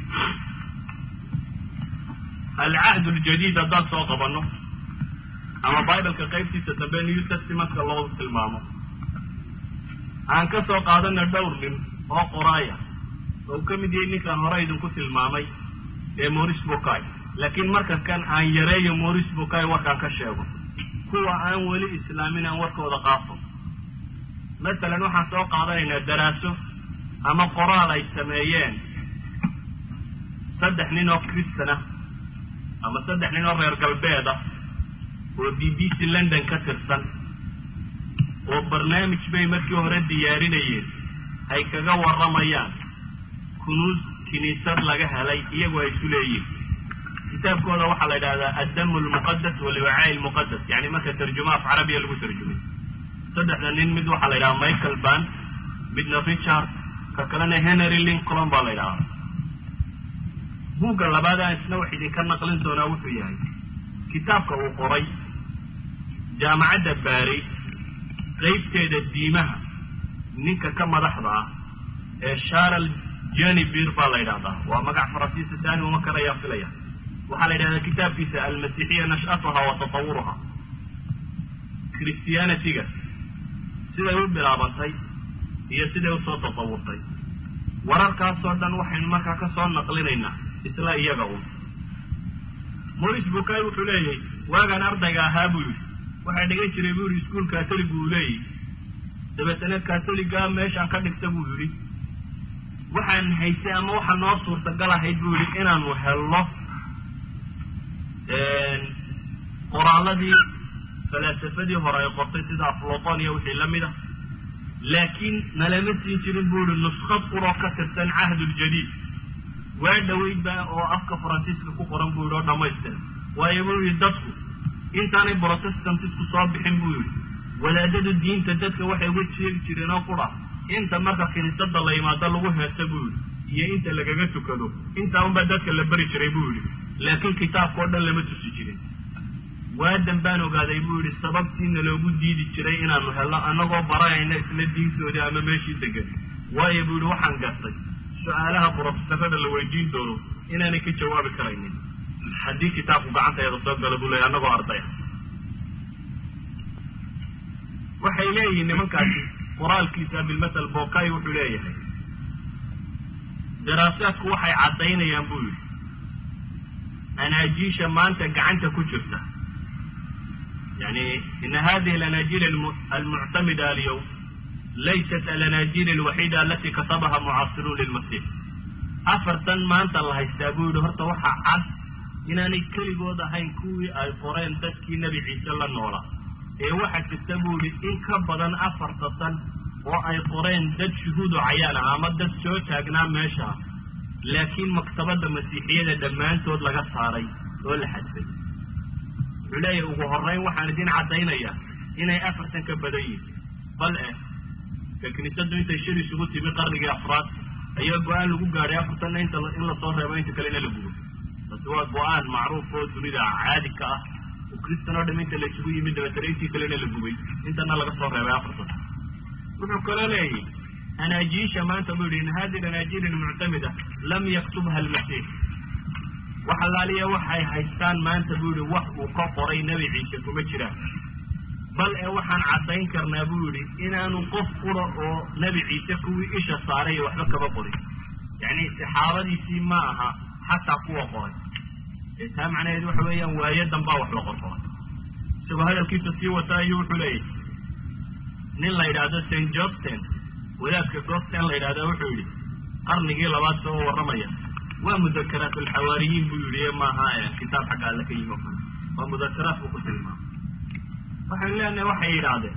alcahd ljadiid haddaan soo qabanno ama bibleka qaybtiisa dambe new testamentka loo tilmaamo aan ka soo qaadana dhowr nin oo qoraaya oo uu ka mid yahay ninkaan hore idinku tilmaamay ee moris bokay laakiin marka kan aan yareeyo moris bokay warkaan ka sheego kuwa aan weli islaamin aan warkooda qaafo masalan waxaan soo qaadanaynaa daraaso ama qoraal ay sameeyeen saddex nin oo kristan ah ama saddex nin oo reer galbeed ah oo b b c london ka tirsan oo barnaamij bay markii hore diyaarinayeen ay kaga warramayaan kunuus kiniisad laga helay iyagu ay isu leeyihin kitaabkooda waxaa la yidhahdaa addamu lmuqadas waliwacaa'i lmuqadas yani marka tarjuma af carabiya lagu tarjumay saddexda nin mid waxaa la yidhaha michael ban midna richard ka kalena henry lincoln baa la yidhahdaa buugga labaad aan isna wax idinka naqlin doonaa wuxuu yahay kitaabka uu qoray jaamacadda baari qaybteeda diimaha ninka ka madaxda ah ee sharal jenibir baa la yidhahdaa waa magac faransiisa taani uma karayaa filaya waxaa la yidhahdaa kitaabkiisa almasiixiya nash'atuha wa tatawuruha christianityga siday u bilaabantay iyo siday usoo tatawurtay wararkaasoo dhan waxaynu markaa ka soo naqlinaynaa isla iyaga un moris bukay wuxuu leeyahay waagaan ardayga ahaa buu yidhi waxaa dhigan jiray buu yidhi iskuol katolic buu leeyahy dabeetana katoliga meeshaan ka dhigta buu yidhi waxaan haysay ama waxa noo suurtagal ahayd buu yidhi inaanu helno qoraaladii falaasafadii hore ay qortay sida afloton iyo wixii la mid a laakiin nalama siin jirin buu yihi nuskad quroo ka tirsan cahduljadiid waa dhaweydba oo afka faransiiska ku qoran buu yidhi oo dhamaystir waayo buu yidhi dadku intaanay protestantisku soo bixin buu yidhi wadaadada diinta dadka waxay uga sheegi jireen oo qura inta marka kiniisada la yimaado lagu heesa buu yidhi iyo inta lagaga tukado intaa unbaa dadka la beri jiray buu yidhi laakiin kitaabka oo dhan lama tusi jirin waadan baan ogaaday buu yidhi sababtiina loogu diidi jiray inaanu helno annagoo baranayna isla diintoodii ama meeshii degan waayo buu yidhi waxaan gartay su-aalaha brofesorada la weydiin doono inaanay ka jawaabi karaynin haddii kitaabku gacanteeda soo galo buu leeyay annagoo ardaya waxay leeyihiin nimankaasi qoraalkiisa bilmasal bokay wuxuu leeyahay daraasaadku waxay caddaynayaan buu yidhi anaajiisha maanta gacanta ku jirta yani ina hadihi alanaajiil almuctamida alyawm laysat alanaajiil alwaxiida alati katabaha mucaasiruun lilmasix afartan maanta la haystaa buu yidhi horta waxaa cad inaanay keligood ahayn kuwii ay qoreen dadkii nebi ciise la noolaa ee waxaa jirta buu yidhi in ka badan afarta san oo ay qoreen dad shuhuudu cayaan ah ama dad soo taagnaa meesha ah laakiin maktabadda masiixiyada dhammaantood laga saaray oo la xadfay wuxuu leeyahay ugu horreyn waxaan idin caddaynayaa inay afartan ka badan yihin bal eh ka kiniisaddu intay shir isugu timi qarnigii afraad ayaa go-aan lagu gaadhay afartanna inta in lasoo reebo inta kalena la gubo taasi waa go-aan macruuf oo dunida caadi ka ah oo kristan oo dham inta la isugu yimid dabeetana intii kalena la gubay intana laga soo reebay afartan wuxuu kaloo leeyahy anaajiisha maanta buu yidhi in hadi anaajiil almuctamida lam yaktubha almasiix wax allaaliya waxay haystaan maanta buu yihi wax uu ka qoray nebi ciise kuma jiraan bal ee waxaan caddayn karnaa buu yidhi inaanu qof qura oo nebi ciise kuwii isha saaray ee waxba kaba qorin yacni saxaabadiisii ma aha xataa kuwa qoray ee taa macnaheedu waxa weeyaan waayadan baa wax la qorqoray isagoo hadalkiisa sii wata ayuu wuxuu leeyahy nin la yidhaahdo st jobsten wadaadka gosten la yidhahda wuxuu yidhi qarnigii labaad soo warramaya waa mudakaraat alxawaariyiin buu yidhi maaha kitaab xagga alle ka yimi o kale waa mudakaraat buu ku tilmaamay waxaynu leenahay waxay yidhaahdeen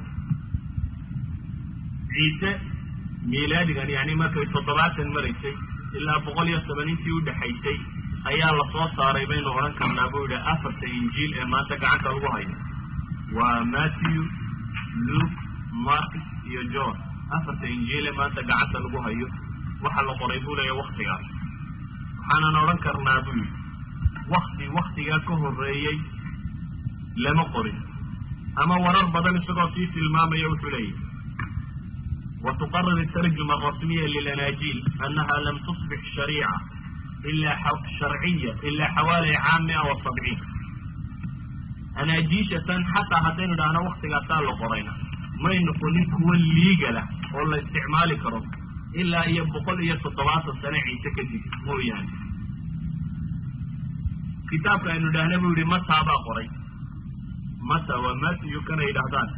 ciise miilaadigan yani markay toddobaatan maraysay ilaa boqol iyo toban intii udhexaysay ayaa lasoo saaray baynu odhan karnaa buu yidhi afarta injiil ee maanta gacanta lagu hayo waa matthew luke marcus iyo john afarta injiil ee maanta gacanta lagu hayo waxa la qoray buu leeya waktigaas waxaanan odhan karnaa buu yidhi wakti waktigaa ka horreeyey lama qorin ama warar badan isagoo sii tilmaamaya wuxuu leeyahy watuqarir الtarjuma الrasmiya lilanaajiil anaha lam tusbix shariica ila sharciya ila xawaali caam mia wa sabciin anaajiishatan xataa haddaynu idhaahno waktigaasaa la qorayna may noqonin kuwa liigala oo la isticmaali karo ilaa iyo boqol iyo toddobaatan sane ciise kadib mooyaane kitaabka aynu idhaahna buu yihi mataa baa qoray mata waa matiyu kana yidhaahdaan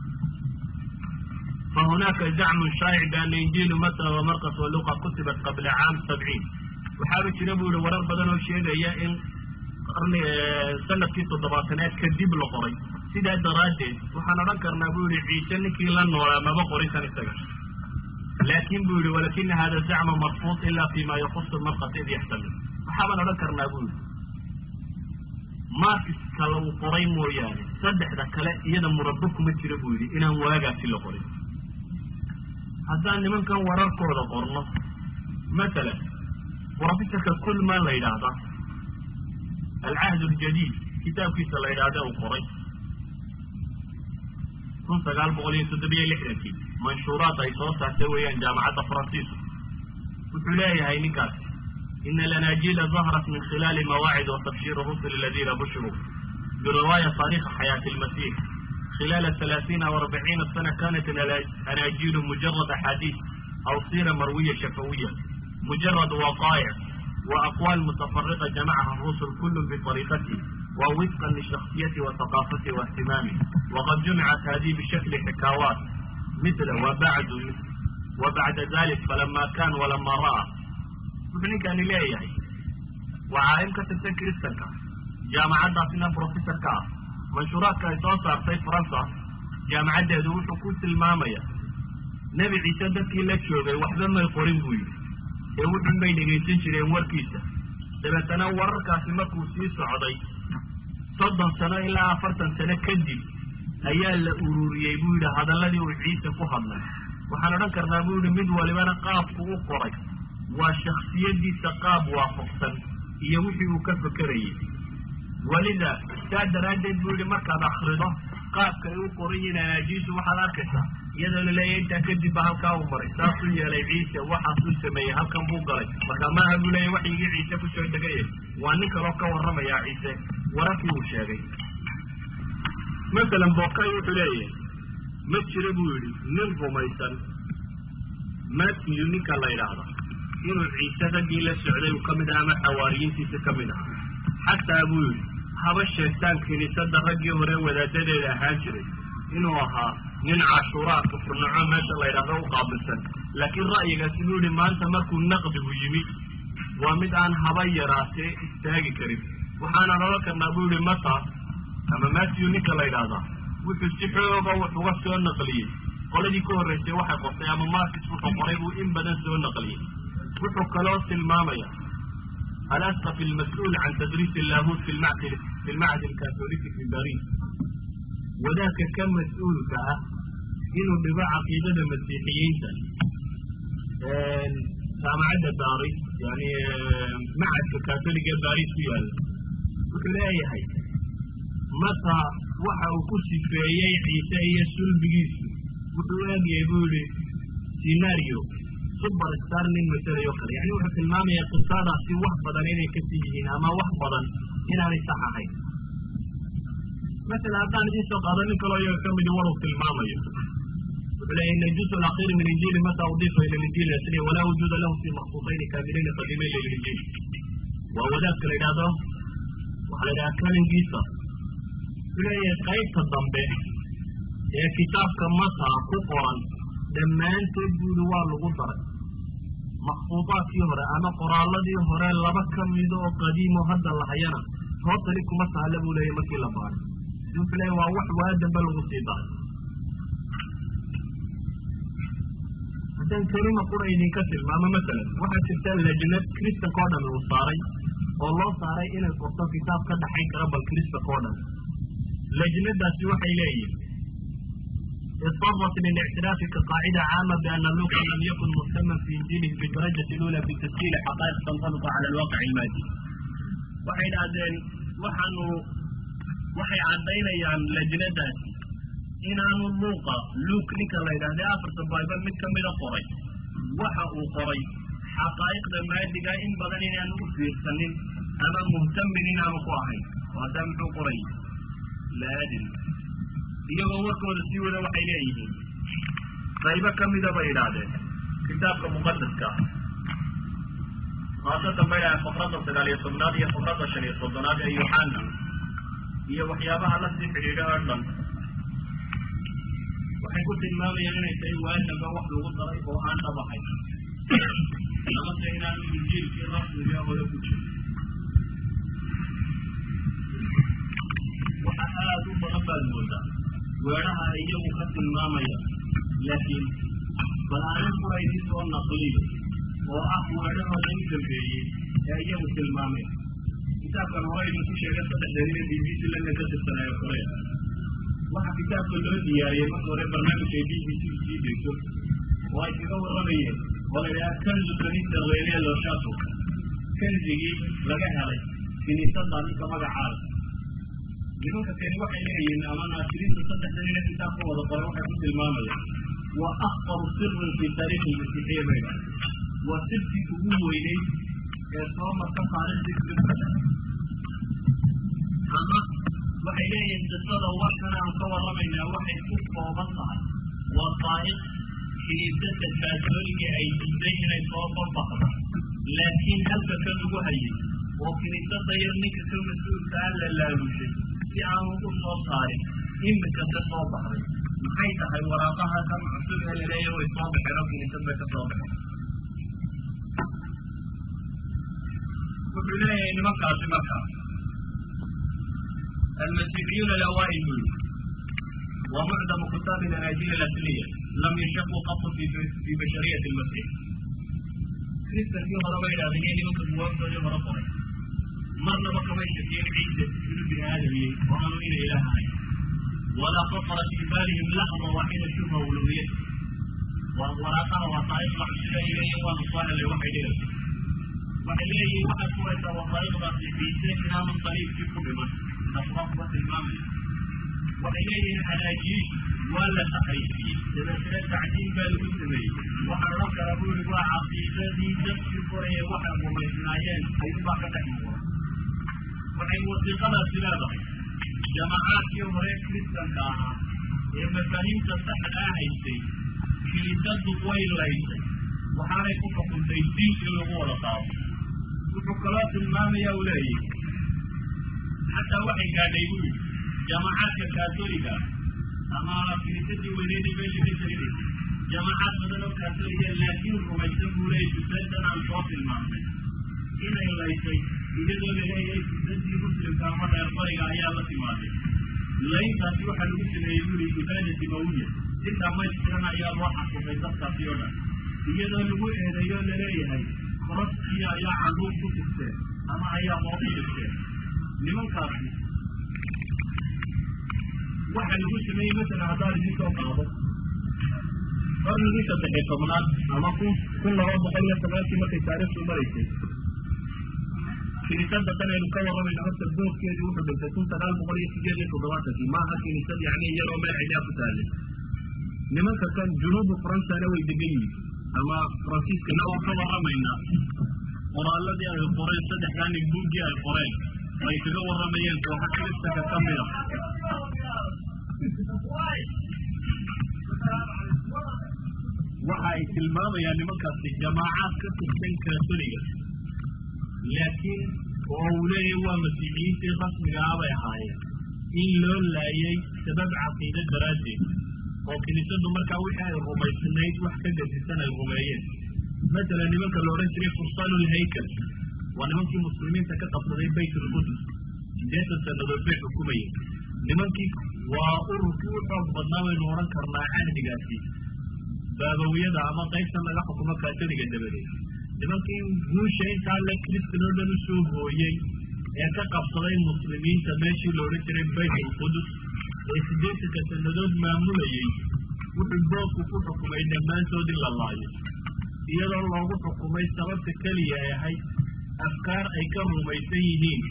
fa hunaaka zacmun shaa'ic biana injiilu mata wa markas wa luqa kutibat qabla caam sabciin waxaaba jira buu yihi warar badan oo sheegaya in qarni sanadkii toddobaataneed kadib la qoray sidaa daraaddeed waxaan odhan karnaa buu yihi ciise ninkii la noolaa maba qorin kan isaga laakin buu yihi walakina hada zacma marfuud ila fi ma yakusu markas id yaxtamil waxaabaan odhan karnaa buu yihi markiska lagu qoray mooyaane saddexda kale iyada murabbo kuma jira buu yidhi inaan waagaasi la qorin haddaan nimankan wararkooda qorno masalan professorka kulman la yidhaahda alcahd aljadiid kitaabkiisa la yidhaahda uu qoray kun sagaal boqol iyo toddobiyo lixdankii manshuuraad ay soo saartay weeyaan jaamacadda faransiisku wuxuu leeyahay ninkaas ina alanaajiila dahrat min khilaali mawaacid wa tabshir rusul aladiina bushiruu birriwaaya taarikha xayaati almasix خلال ثلاثين أو أربعين سنة كانت الأناجيل مجرد أحاديث أو سيرة مروية شفوية مجرد وقائع وأقوال متفرقة جمعها الرسل كل بطريقته ووفقا لشخصيته وثقافته واهتمامه وقد جمعت هذه بشكل حكاوات مثل وبعد وبعد ذلك فلما كان ولما رأى ابن كان ليه وعالم كتبتن كريستنكا جامعة داسنا بروفيسور كا منشورات كاي soo saartay faransa jaamacaddeedu wuxuu ku tilmaamaya nebi ciise dadkii la joogay waxba may qorin buu yidhi ee wuxun bay dhegaysan jireen warkiisa dabeetana wararkaasi markuu sii socday soddon sano ilaa afartan sano kadib ayaa la ururiyey buu yidhi hadalladii uu ciise ku hadlay waxaan odhan karnaa buu yidhi mid walibana qaabku u qoray waa shaksiyadiisa qaab waafaqsan iyo wixii uu ka fekerayay welida saa daraaddeed buu yidhi markaad akrido qaabka ay u qoran yihiin anaajiisu waxaad arkaysaa iyadoo laleeyahy intaa kadib ba halkaa uu maray saasuu yeelay ciise waxaasuu sameeyey halkan buu galay marka maaha buu leeyahy waxyigii ciise kusoo degaya waa nin kaloo ka warramayaa ciise wararkii uu sheegay masalan bookay wuxuu leeyahay ma jira buu yidhi nin rumaysan matthew ninka la yidhaahda inuu ciise raggii la socday uu ka mid aha ama xawaariyiintiisa ka mid aha xataa buu yidhi haba sheegtaan kiniisadda raggii hore wadaadadeeda ahaan jiray inuu ahaa nin cashuuraa kufurnaco meesha la yidhahdo u qaabilsan laakiin ra'yigaasi buu yidhi maanta markuu naqdigu yimid waa mid aan haba yaraatee istaagi karin waxaanaan odhan karnaa buu yidhi mata ama matthew ninka la yidhaahdaa wuxuu si xooga wax uga soo naqliyey qoladii ka horraysay waxay qortay ama markis wuxuu qoray buu in badan soo naqliyey wuxuu kaloo tilmaamaya alasqaf almas-uul can tadriis illahut fi lmacdi fi lmacdi alkatoliki fi baris wadaadka ka mas-uulka ah inuu dhigo caqiidada masiixiyiinta jaamacadda baris yani macadka katoliga ee baris ku yaalla wuxuu leeyahay mata waxa uu ku sifeeyey ciise iyo sulbigiisu wuxuu eegayay buu yihi scenario super star nin masalayo kale yani wuxuu tilmaamayaa qisadaasi wax badan inay kasii yihiin ama wax badan inaanay sax ahayn masala haddaan idiin soo qaado nin kaloo iyaga ka midi war uu tilmaamayo wuxuu leeyahy ina juz alakhiri min injili mata udifa ila linjili asliya walaa wujuuda lahu fi maksuusayni kaamilayni qadiimayn lilinjili waa wadaadka la yidhahdo waxaa la yidhaha kalingiisa wuxuu leeyahay qaybta dambe ee kitaabka mata ku qoran dhammaanteed buuri waa lagu daray makfuudaadkii hore ama qoraaladii hore laba ka mido oo qadiimo hadda lahayana tootali kuma taalla buu leeyahy markii la baaray wuxuu leeyahy waa wax waa dambe lagu sii daray haddaan kelima qura idinka tilmaamo masalan waxaa jirta lajnad kristanka o dhan uu saaray oo loo saaray inay qorto kitaab ka dhaxayn kara bal kristanka o dhan lajnadaasi waxay leeyihin اضطرت للاعتراف كقاعدة عامة بأن لوقا لم يكن مهتما في إنجيله بالدرجة الأولى في تسجيل حقائق تنطبق على الواقع المادي. waxay dhahdeen waxaanu waxay caddaynayaan lajnadaasi inaanu luuqa luuk ninka la yidhahda afarta bible mid kamida qoray waxa uu qoray xaqaa'iqda maadiga in badan inaanu u fiirsanin ama muhtamin inaanu ku ahayn oo haddaa muxuu qoray laadin iyagoo warkooda sii wada waxay leeyihiin qaybo ka mida bay idhaahdeen kitaabka muqadaska ah khaasatan bay idhahdeen faqradda sagaal iyo tobnaad iyo faqradda shan iyo soddonaad ee yoxana iyo waxyaabaha la sii xidhiidha oo dhan waxay ku tilmaamayaan inay tahay waajaba wax lagu daray oo aan dhabahay amase inaanu injiilkii rasmiga hore ku jirin waxa aada u badan baad moodaa weedhaha ay iyagu ka tilmaamaya laakiin bal aanan kura idin soo naqliyo oo ah weedhahooda u dambeeyey ee iyagu tilmaameen kitaabkan hore idinku sheegay saddexdeed inay b b c london ka tirsanaayo korea waxaa kitaabka loo diyaariyey marka hore barnaamijka ay b b c sii dayso oo ay kaga warramayeen oo la yidhaha kanzu kanisa reeliya looshato kanzigii laga helay kiniisadda ninka magacaada nimanka kani waxay leeyihiin ama naasiriinta saddexdan ina kitaab ka wada qoray waxay ku tilmaamayaan waa akbaru sirin fi taariikhi lmasiixiya bay dhahay waa sirtii ugu weyneyd ee soo marka taariikhdii kristada ama waxay leeyihiin qisada warkan aan ka warramaynaa waxay ku kooban tahay waa taariikh kiniisadda kaatooliga ay diiday inay soo banbaxdo laakiin halka kan ugu hayay oo kiniisadda yar ninka ka mas-uulka ah la laalushay si aan ugu soo saarin imika ka soo baxday maxay tahay waraaqaha kan cusub ee laleeyahy way soo baxeen oo kiniisad bay ka soo baxeen wuxuu leeyahay nimankaasi markaa almasiixiyuuna alawaail buu yidhi wa mucdamu kitaabi alanaajiil alasliya lam yashaquu qatu fi bashariyati lmasix kristankii horeba idhahdeen iyo nimanka buwaagtoodii hore qoray marnaba kamay shakiyeen ciise inuu bini aadamiyey oo aanu ina ilaah ahay walaa khatara fii baalihim laxda waaxida shubha uluhiyad waa waraaqaha waa taariikhda cusub ay leeyihin waanu soo helay waxay dhigaysa waxay leeyihin waxaad furaysaa waa taariikhdaasi ciise inaanu saliibkii ku dhiman taasbaa kuba tilmaamaya waxay leeyihiin xanaajiyiin waa la taxriifiyey dabeetana tacdiin baa lagu sameeyey waxaan odhan karaa buu yihi waa caqiidadii dadkii koraya waxay rumaysnaayeen ayuunbaa ka dhex muuqda waxay wasiiqadaasi leedahay jamacaadkii hore kristanka ahaa ee mafaahiimta saxda ah haystay kilidadu way laysay waxaanay ku xukuntay diin in lagu wada qaado wuxuu kaloo tilmaamaya u leeyahy xataa waxay gaadhay buu yidhi jamacaadka kaatoliga ama kiniisadii weyneynay meesha ka jirinaysay jamacaad badan oo kaatoliga laakiin rumaysan buu leeyay jusadan aan soo tilmaamnay inay laysay iyadoo la leeyahay jusadii muslimka ama reer bariga ayaa la timaaday layntaasi waxaa lagu sameeyey buu yihi ibaada dimawiya si dhamaystiran ayaa loo xasuusay dadkaasi oo dhan iyadoo lagu eedeeyo laleeyahay koroskii ayaa caduur ku tugteen ama ayaa hoos dhigteen nimankaasi waxa lagu sameeyey masalan haddaan idin soo qaado qarnigii saddexiy tobnaad ama kun kun laba boqol iyo sagaashii markay taariikhdu maraysay kiniisada tan aynu ka warramayno horta boodkeedii wuxuu dhintay kun sagaal boqol iyo sideed iyo toddobaatankii maaha kiniisad yacni iyadoo meel cidhaa ku taallay nimanka kan junuubu faransana way degan yihiin ama faransiiskana waan ka warramaynaa qoraaladii ay qoreen saddexdaa nin buuggii ay qoreen ay kaga warramayeen kooxa kiristanka ka mid a waxa ay tilmaamayaan nimankaasi jamaacaad ka tirsan kaatoliga laakiin oo uu leeyahay waa masiixiyiintii rasmiga ah bay ahaayeen in loo laayay sabab caqiide daraaddeed oo kiniisadu markaa wixii ay rumaysnayd wax ka gadisan ay rumeeyeen masalan nimanka la odhan jiray fursaanulhaykal waa nimankii muslimiinta ka qabsaday bayt ulqudus sideetan sannadood bay xukumayeen nimankii waa ururkii u xoog badnaa baynu odhan karnaa cahdigaasi baabawiyada ama qaybtan laga xukumo kaatoliga dabadeed nimankii guusha intaa le kristan oo dhan usoo hooyey ee ka qabsaday muslimiinta meeshii la odhan jiray bayt ulqudus ee siddeetanka sannadood maamulayey wuxuu boobku ku xukumay dhammaantood in la laayo iyadoo loogu xukumay sababta keliya ay ahayd afkaar ay ka rumaysan yihiin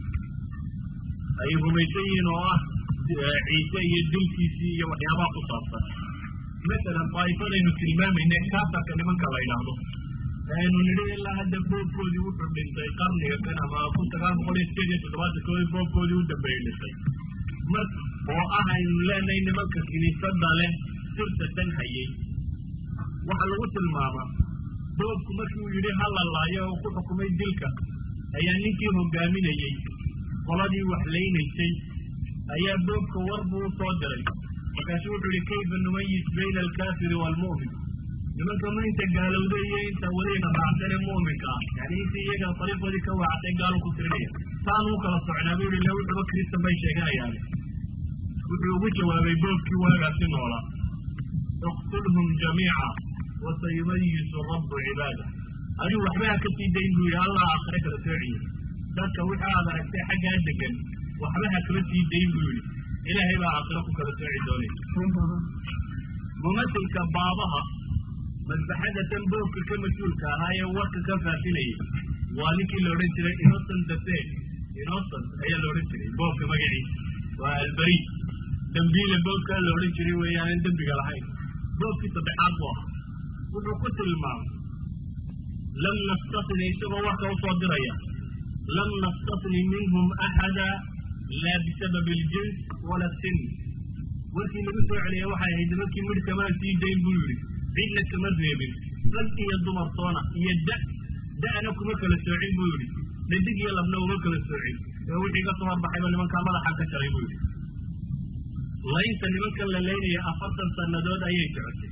ay rumaysan yihiin oo ah ciise iyo dilkiisii iyo waxyaabaha ku saabsan masalan daa'ifadaynu tilmaamayna kaasarka nimanka la yidhaahdo aynu nidhi ilaa hadda boobkoodii wuxuu dhintay qarniga kan ama kun sagaal boqol iyo sideed iyo toddobaatankoodii boobkoodii u dambeeyey dhintay mar oo ah aynu leenahay nimanka kiniisada leh sirta tan hayay waxaa lagu tilmaamaa boobku markii uu yidhi ha la laayo oo ku xukumay dilka ayaa ninkii hogaaminayey qoladii wax laynaysay ayaa boobka war buu u soo diray markaasu wuxuu yihi kayfa numayis bayna alkaafiri waalmu'min nimanka ma inta gaalowda iyo inta weliina raacsane mu'minka ah yani intii iyaga dariiqoodii ka waacatay gaalu ku tirinaya saan u kala socnaa buu yihi le wuxuba kristan bay sheeganayaane wuxuu ugu jawaabay boobkii waagaasi noolaa iqtulhum jamiica wasayumayisu rabu cibaada adigu waxba ha ka sii dayn buu yihi allah aakhire kala soociye dadka wixii aad aragtay xaggaa degan waxba ha kala sii dayn buu yihi ilaahay baa aakhiro ku kala sooci doonay mumasilka baabaha madbaxada tan boobka ka mas-uulka ahaa ee warka ka faafinayay waa ninkii la odhan jiray innocent dafe innocent ayaa la odhan jiray boobka magaciisa waa albari dambiile boobkaa la odhan jiray weeyaanan dembiga lahayn boobkii saddexaad buu ahaa wuxuu ku tilmaamay lam nastasni isagoo warka usoo diraya lam nastasni minhum axada laa bisabab aljins wala sin warkii lagu soo celiyay waxay ahayd nimankii midh kamaan sii dayn buu yidhi cidna kama reebin rag iyo dumartoona iyo da da'na kuma kala soocin buu yidhi dhadig iyo labna uma kala soocin ee wixii ka soo horbaxayba nimankaa madaxa ka jaray buu yidhi laynta nimankan la leynaya afartan sannadood ayay socotay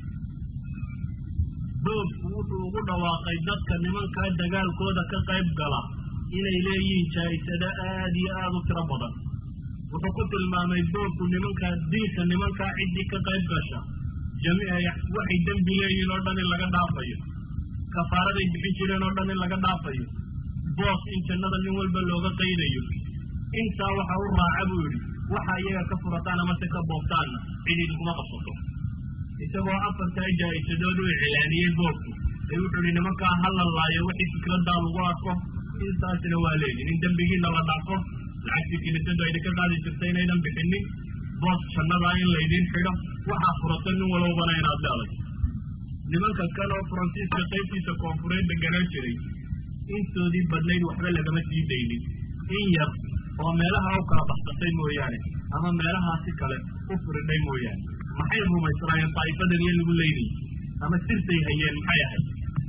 boobku wuxuu ugu dhawaaqay dadka nimankaa dagaalkooda ka qayb gala inay leeyihiin jaa-isado aada iyo aada u tiro badan wuxuu ku tilmaamay boobku nimankaa dilka nimankaa ciddii ka qayb gasha jami waxay dembi leeyihiin oo dhan in laga dhaafayo kafaaraday bixin jireen oo dhan in laga dhaafayo boos in jannada nin walba looga qaydayo intaa waxa u raaca buu yidhi waxa iyaga ka furataan amase ka boobtaanna cid idinkuma qabsato isagoo afartaa jaa-isadood u iclaaniyey boobku ay wuxuu ihi nimankaa ha la laayo wixii fikraddaa lagu arko intaasina waa leedin in dembigiina la dhaafo lacagtii kinisadu aydinka qaadi jirta inaydan bixinin boos jannadaa in laydin xidho waxaa furata nin walowbana inaad leeday nimanka kale oo faransiiska qaybtiisa koonfureed deganaan jiray intoodii badnayd waxba lagama sii daynin in yar oo meelaha u kala baxsatay mooyaane ama meelahaasi kale u firidhay mooyaane maxay rumaysnaayeen daa'ifadan iyo lagu leynayy ama sirtay hayeen maxay ahayd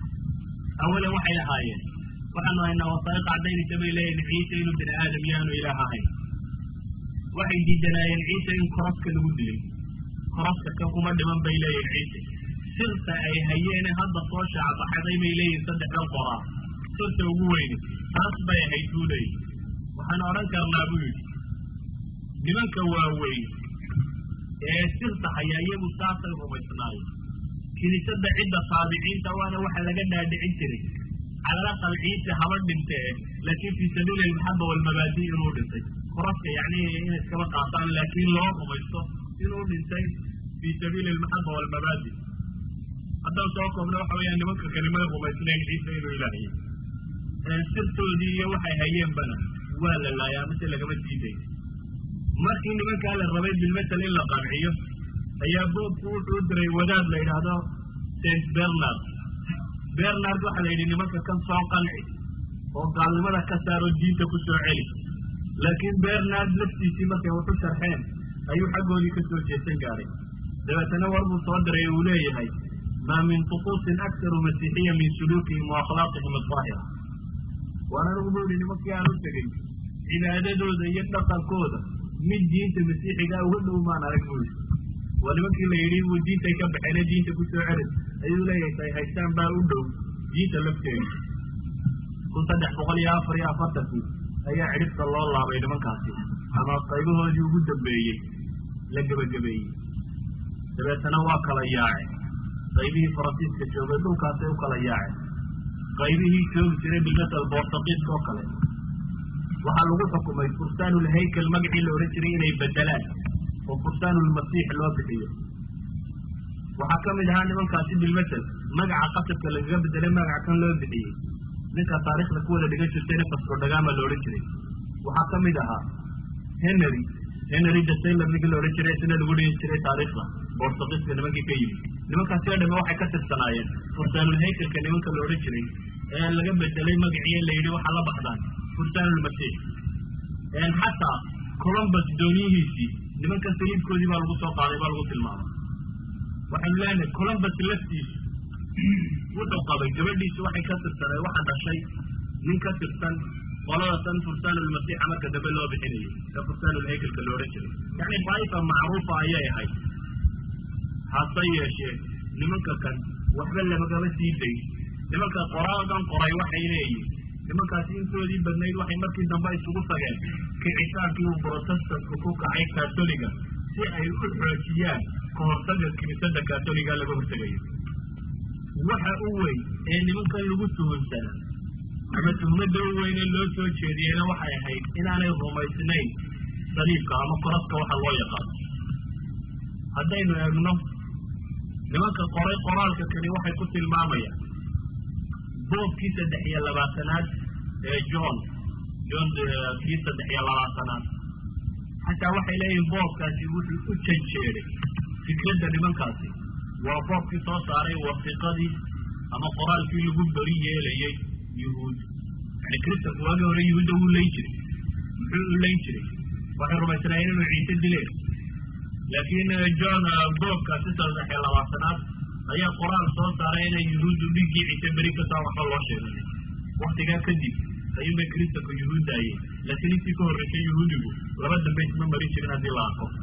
awalan waxay ahaayeen waxaanu haynaa wasaa'iq caddaynaysa bay leeyihin ciise inuu bini aadam yaanu ilaah ahayn waxay diidanaayeen ciise in koroska lagu dilay koroska kan kuma dhiman bay leeyihin ciise sirta ay hayeene hadda soo shaacabaxaday bay leeyihin saddexdan qoraa sirta ugu weyne taas bay ahayd buu leeyihi waxaan odhan karnaa buu yidhi nimanka waaweyn ee sirta haya iyagu saasay rumaysnaayeen kiniisadda cidda taabiciinta waana waxa laga dhaadhicin jiray calalaqal ciise haba dhintee laakiin fii sabiili almaxaba walmabaadi inuu dhintay koroska yacni inay iskaba qaataan laakiin loo rumaysto inuu dhintay fii sabiili almaxaba walmabaadi haddaan soo koobna waxa weeyaan nimanka kalimada rumaysnayn ciise inuu ilaahiyey sirtoodii iyo waxay hayeenbana waa la laayaa mise lagama diiday markii nimankaa la rabay bilmasel in la qanciyo ayaa boobku wuxuu u diray wadaad la yidhaahdo saint bernard bernard waxaa la yidhi nimanka kan soo qanci oo gaalnimada ka saaro diinta ku soo celi laakiin bernard laftiisii markay waxu sharxeen ayuu xaggoodii ka soo jeesan gaadhay dabeetana war buu soo diray uu leeyahay maa min tuquusin aktaru masiixiya min suluukihim wa akhlaaqihim adaahira waan anigu bu yihi nimankii aan u tegey cibaadadooda iyo dhaqankooda mid diinta masiixigaa uga dhow maan arag buu yidhi waa nimankii la yidhi buu diintay ka baxeene diinta ku soo celin ayuu leeyahay tay haystaan baa u dhow diinta lafteeda kun saddex boqol iyo afar iyo afartankii ayaa cidhibta loo laabay nimankaasi ama qaybahoodii ugu dambeeyey la gebagabeeyey dabeetana waa kala yaaceen qaybihii faransiiska joogay dhulkaasay u kala yaaceen qaybihii joogi jiray bilmasal bortaqiiska oo kale waxaa lagu xukumay fursaanulhaykel magacii la odhan jiray inay bedelaan oo fursaanulmasiix loo bixiyo waxaa ka mid ahaa nimankaasi bilmasel magaca qasabka lagaga bedelay magaca kan loo bixiyey ninka taarikhda ku wada dhigan jirtayna fascodhagama la odhan jiray waxaa ka mid ahaa henry henry the taylor ninkii la odhan jiray isna lagu dhigi jiray taariikhda bortaqiiska nimankii ka yimid nimankaasi oo dhame waxay ka tirsanaayeen fursaanulhaykelka nimanka la odhan jiray ee laga bedelay magacii la yidhi waxaa la baxdaan fursaanulmasiix xataa columbus dooniyihiisii nimanka saliibkoodii baa lagu soo qaaday baa lagu tilmaamay waxaynu leenahay columbus laftiisu wuxuu qabay gabadhiisu waxay ka tirsanay waxa dhashay nin ka tirsan qolada tan fursaanulmasiixa marka dambe loo bixinayay ee fursaanulhaykelka lo odhan jiray yacni daa'ifa macruufa ayay ahayd hase yeeshee nimanka kan waxba lamagama sii day nimanka qoraadan qoray waxay leeyihin nimankaasi intoodii badnayd waxay markii dambe isugu tageen kicitaankii uu brotestanku ku kacay katoliga si ay u xoojiyaan ka hortaga kiniisada katoliga laga hortegayo waxa u weyn ee nimankan lagu tuhunsanaa ama tuhmada u weyn ee loo soo jeediyeyna waxay ahayd inaanay rumaysnayn saliibka ama koraska waxa loo yaqaano haddaynu eegno nimanka qoray qoraalka kani waxay ku tilmaamayaan boobkii saddex iyo labaatanaad ee john john kii saddex iyo labaatanaad xataa waxay leeyihin boobkaasi wuxuu u janjeeday fikradda nimankaasi waa boobkii soo saaray wasiqadii ama qoraalkii lagu beri yeelayay yuhuud yani kristanku waagii hore yuhuudda wuu layn jiray muxuu u layn jiray waxay rumaysnaayeen inuu ciise dileen laakiin john boobkaasi saddex iyo labaatanaad ayaa qoraal soo saaray inay yuhuuddu dhiggii ciise beri ka taa waxba loo sheeganay waktigaa kadib ayuu bay kristanku yuhuuddaayeen laakiin intii ka horreysay yuhuudigu laba dambe isma marin jirin haddii la arko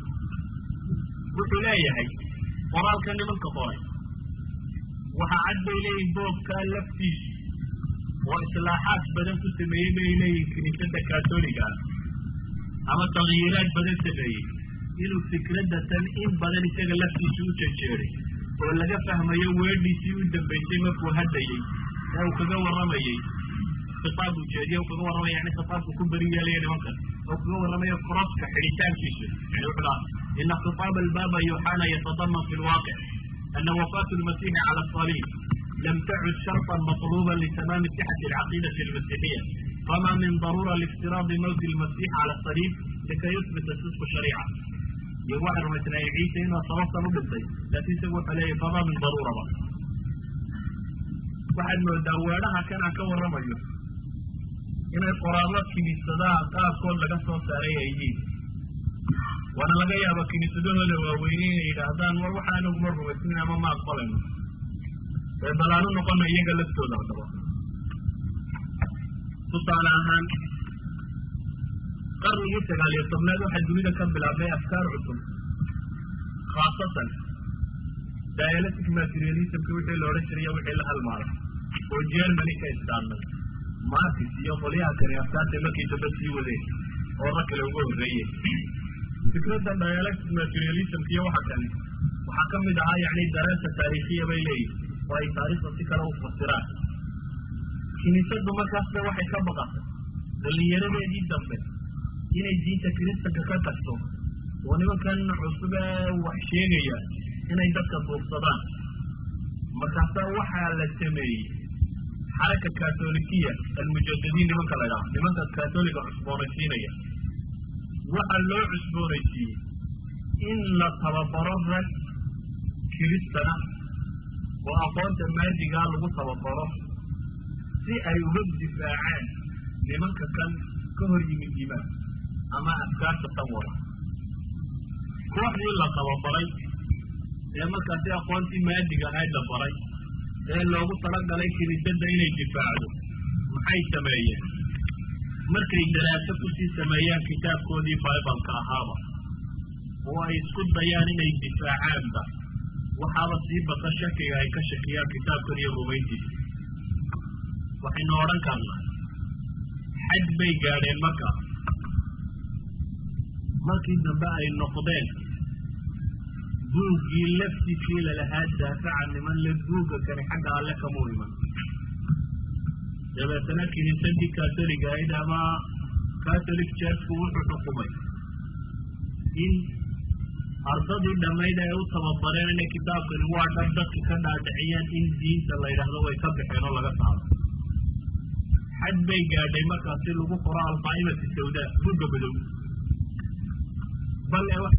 wuxuu leeyahay qoraalka nimanka qoray waxaa cad bay leeyihin boobkaa laftiisu oo islaaxaad badan ku sameeyey bay leeyihin kiniisada katoliga ah ama takyiiraad badan sameeyey inuu fikradda tan in badan isaga laftiisu u janjeeray oo laga fahmayo weedhiisii u dambaysay markuu hadlayey ee uu kaga warramayey khitaab ujeediye uu kaga warramaya yani khitaabku ku beri yeelaya nimankan oo kaga warramaya koroska xidhitaankiisu yani wuxuu dhaha ina khitaab albaba yuxana yatadaman fi lwaaqic ana wafaatu lmasiixi cala asaliib lam tacud sharطa maطluba litamaami sixati alcaqiidati almasiixiya fama min darura liftiraadi mawti lmasix cala asaliib likay yuthbita sidqu shariica iyo waxay rumaysnaayeen ciise inuu sababtan u dhintay laakiin isagu wuxuu leeyahy fama min daruuraba waxaad moodaa weedhaha kan aan ka warramayo inay qoraallo kiniisadaha qaarkood laga soo saaray ay yihiin waana laga yaaba kiniisadahooda waaweyne inay yidhaahdaan war waxa anaguma rumaysnin ama ma aqbalayno ee balaanu noqona iyaga laftooda adaba tusaale ahaan qarnigii sagaal iyo tobnaad waxaa dunida ka bilaabmay afkaar cusub khaasatan dialectic materialismka wixii la odhan jirayo wixii la halmaalay oo germany ka istaarnay martis iyo qolyaha kale afkaarta markii dambe sii wadeen oo rag kale uga horreeye fikradda dialectic materialismka iyo waxa kale waxaa ka mid ahaa yacni dareerta taariikhiya bay leeyihin oo ay taariikhda si kale u fasiraan kiniisaddu markaasna waxay ka baqatay dhallinyaradeedii dambe inay diinta kiristanka ka tagto oo nimankan cusub ee wax sheegaya inay dadka duubsadaan markaasa waxaa la sameeyey xaraka katolikiya almujadadiin nimanka la ydhaha nimanka katoliga cusboonaysiinaya waxaa loo cusboonaysiiyey in la tababaro rag kiristana oo aqoonta maadigaa lagu tababaro si ay uga difaacaan nimanka kan ka hor yimid imaan ama afkaarta tan wada kooxdii la tababaray ee markaasi aqoontii maadiga ahayd la baray ee loogu talagalay kiniisadda inay difaacdo maxay sameeyeen markay daraaso kusii sameeyaan kitaabkoodii bibalka ahaaba oo ay isku dayaan inay difaacaanba waxaaba sii bata shakiga ay ka shakiyaan kitaabkan iyo rumayntiisa waxaynu odhan karnaa xaj bay gaadheen marka markii dambe ay noqdeen buuggii laftiisii lalahaa daafaca niman le buugga kani xagga alle kamuu iman dabeetana kiniisadii katoliga ahayd ama catholic churchku wuxuu xukumay in ardadii dhammayd ay u tababareen inay kitaabkani waa dhan dadka ka dhaadhiciyaan in diinta la yidhaahdo way ka baxeen oo laga saaro xaj bay gaadhay markaasi lagu qoro alqaa'imati sawda buugga madow bal ee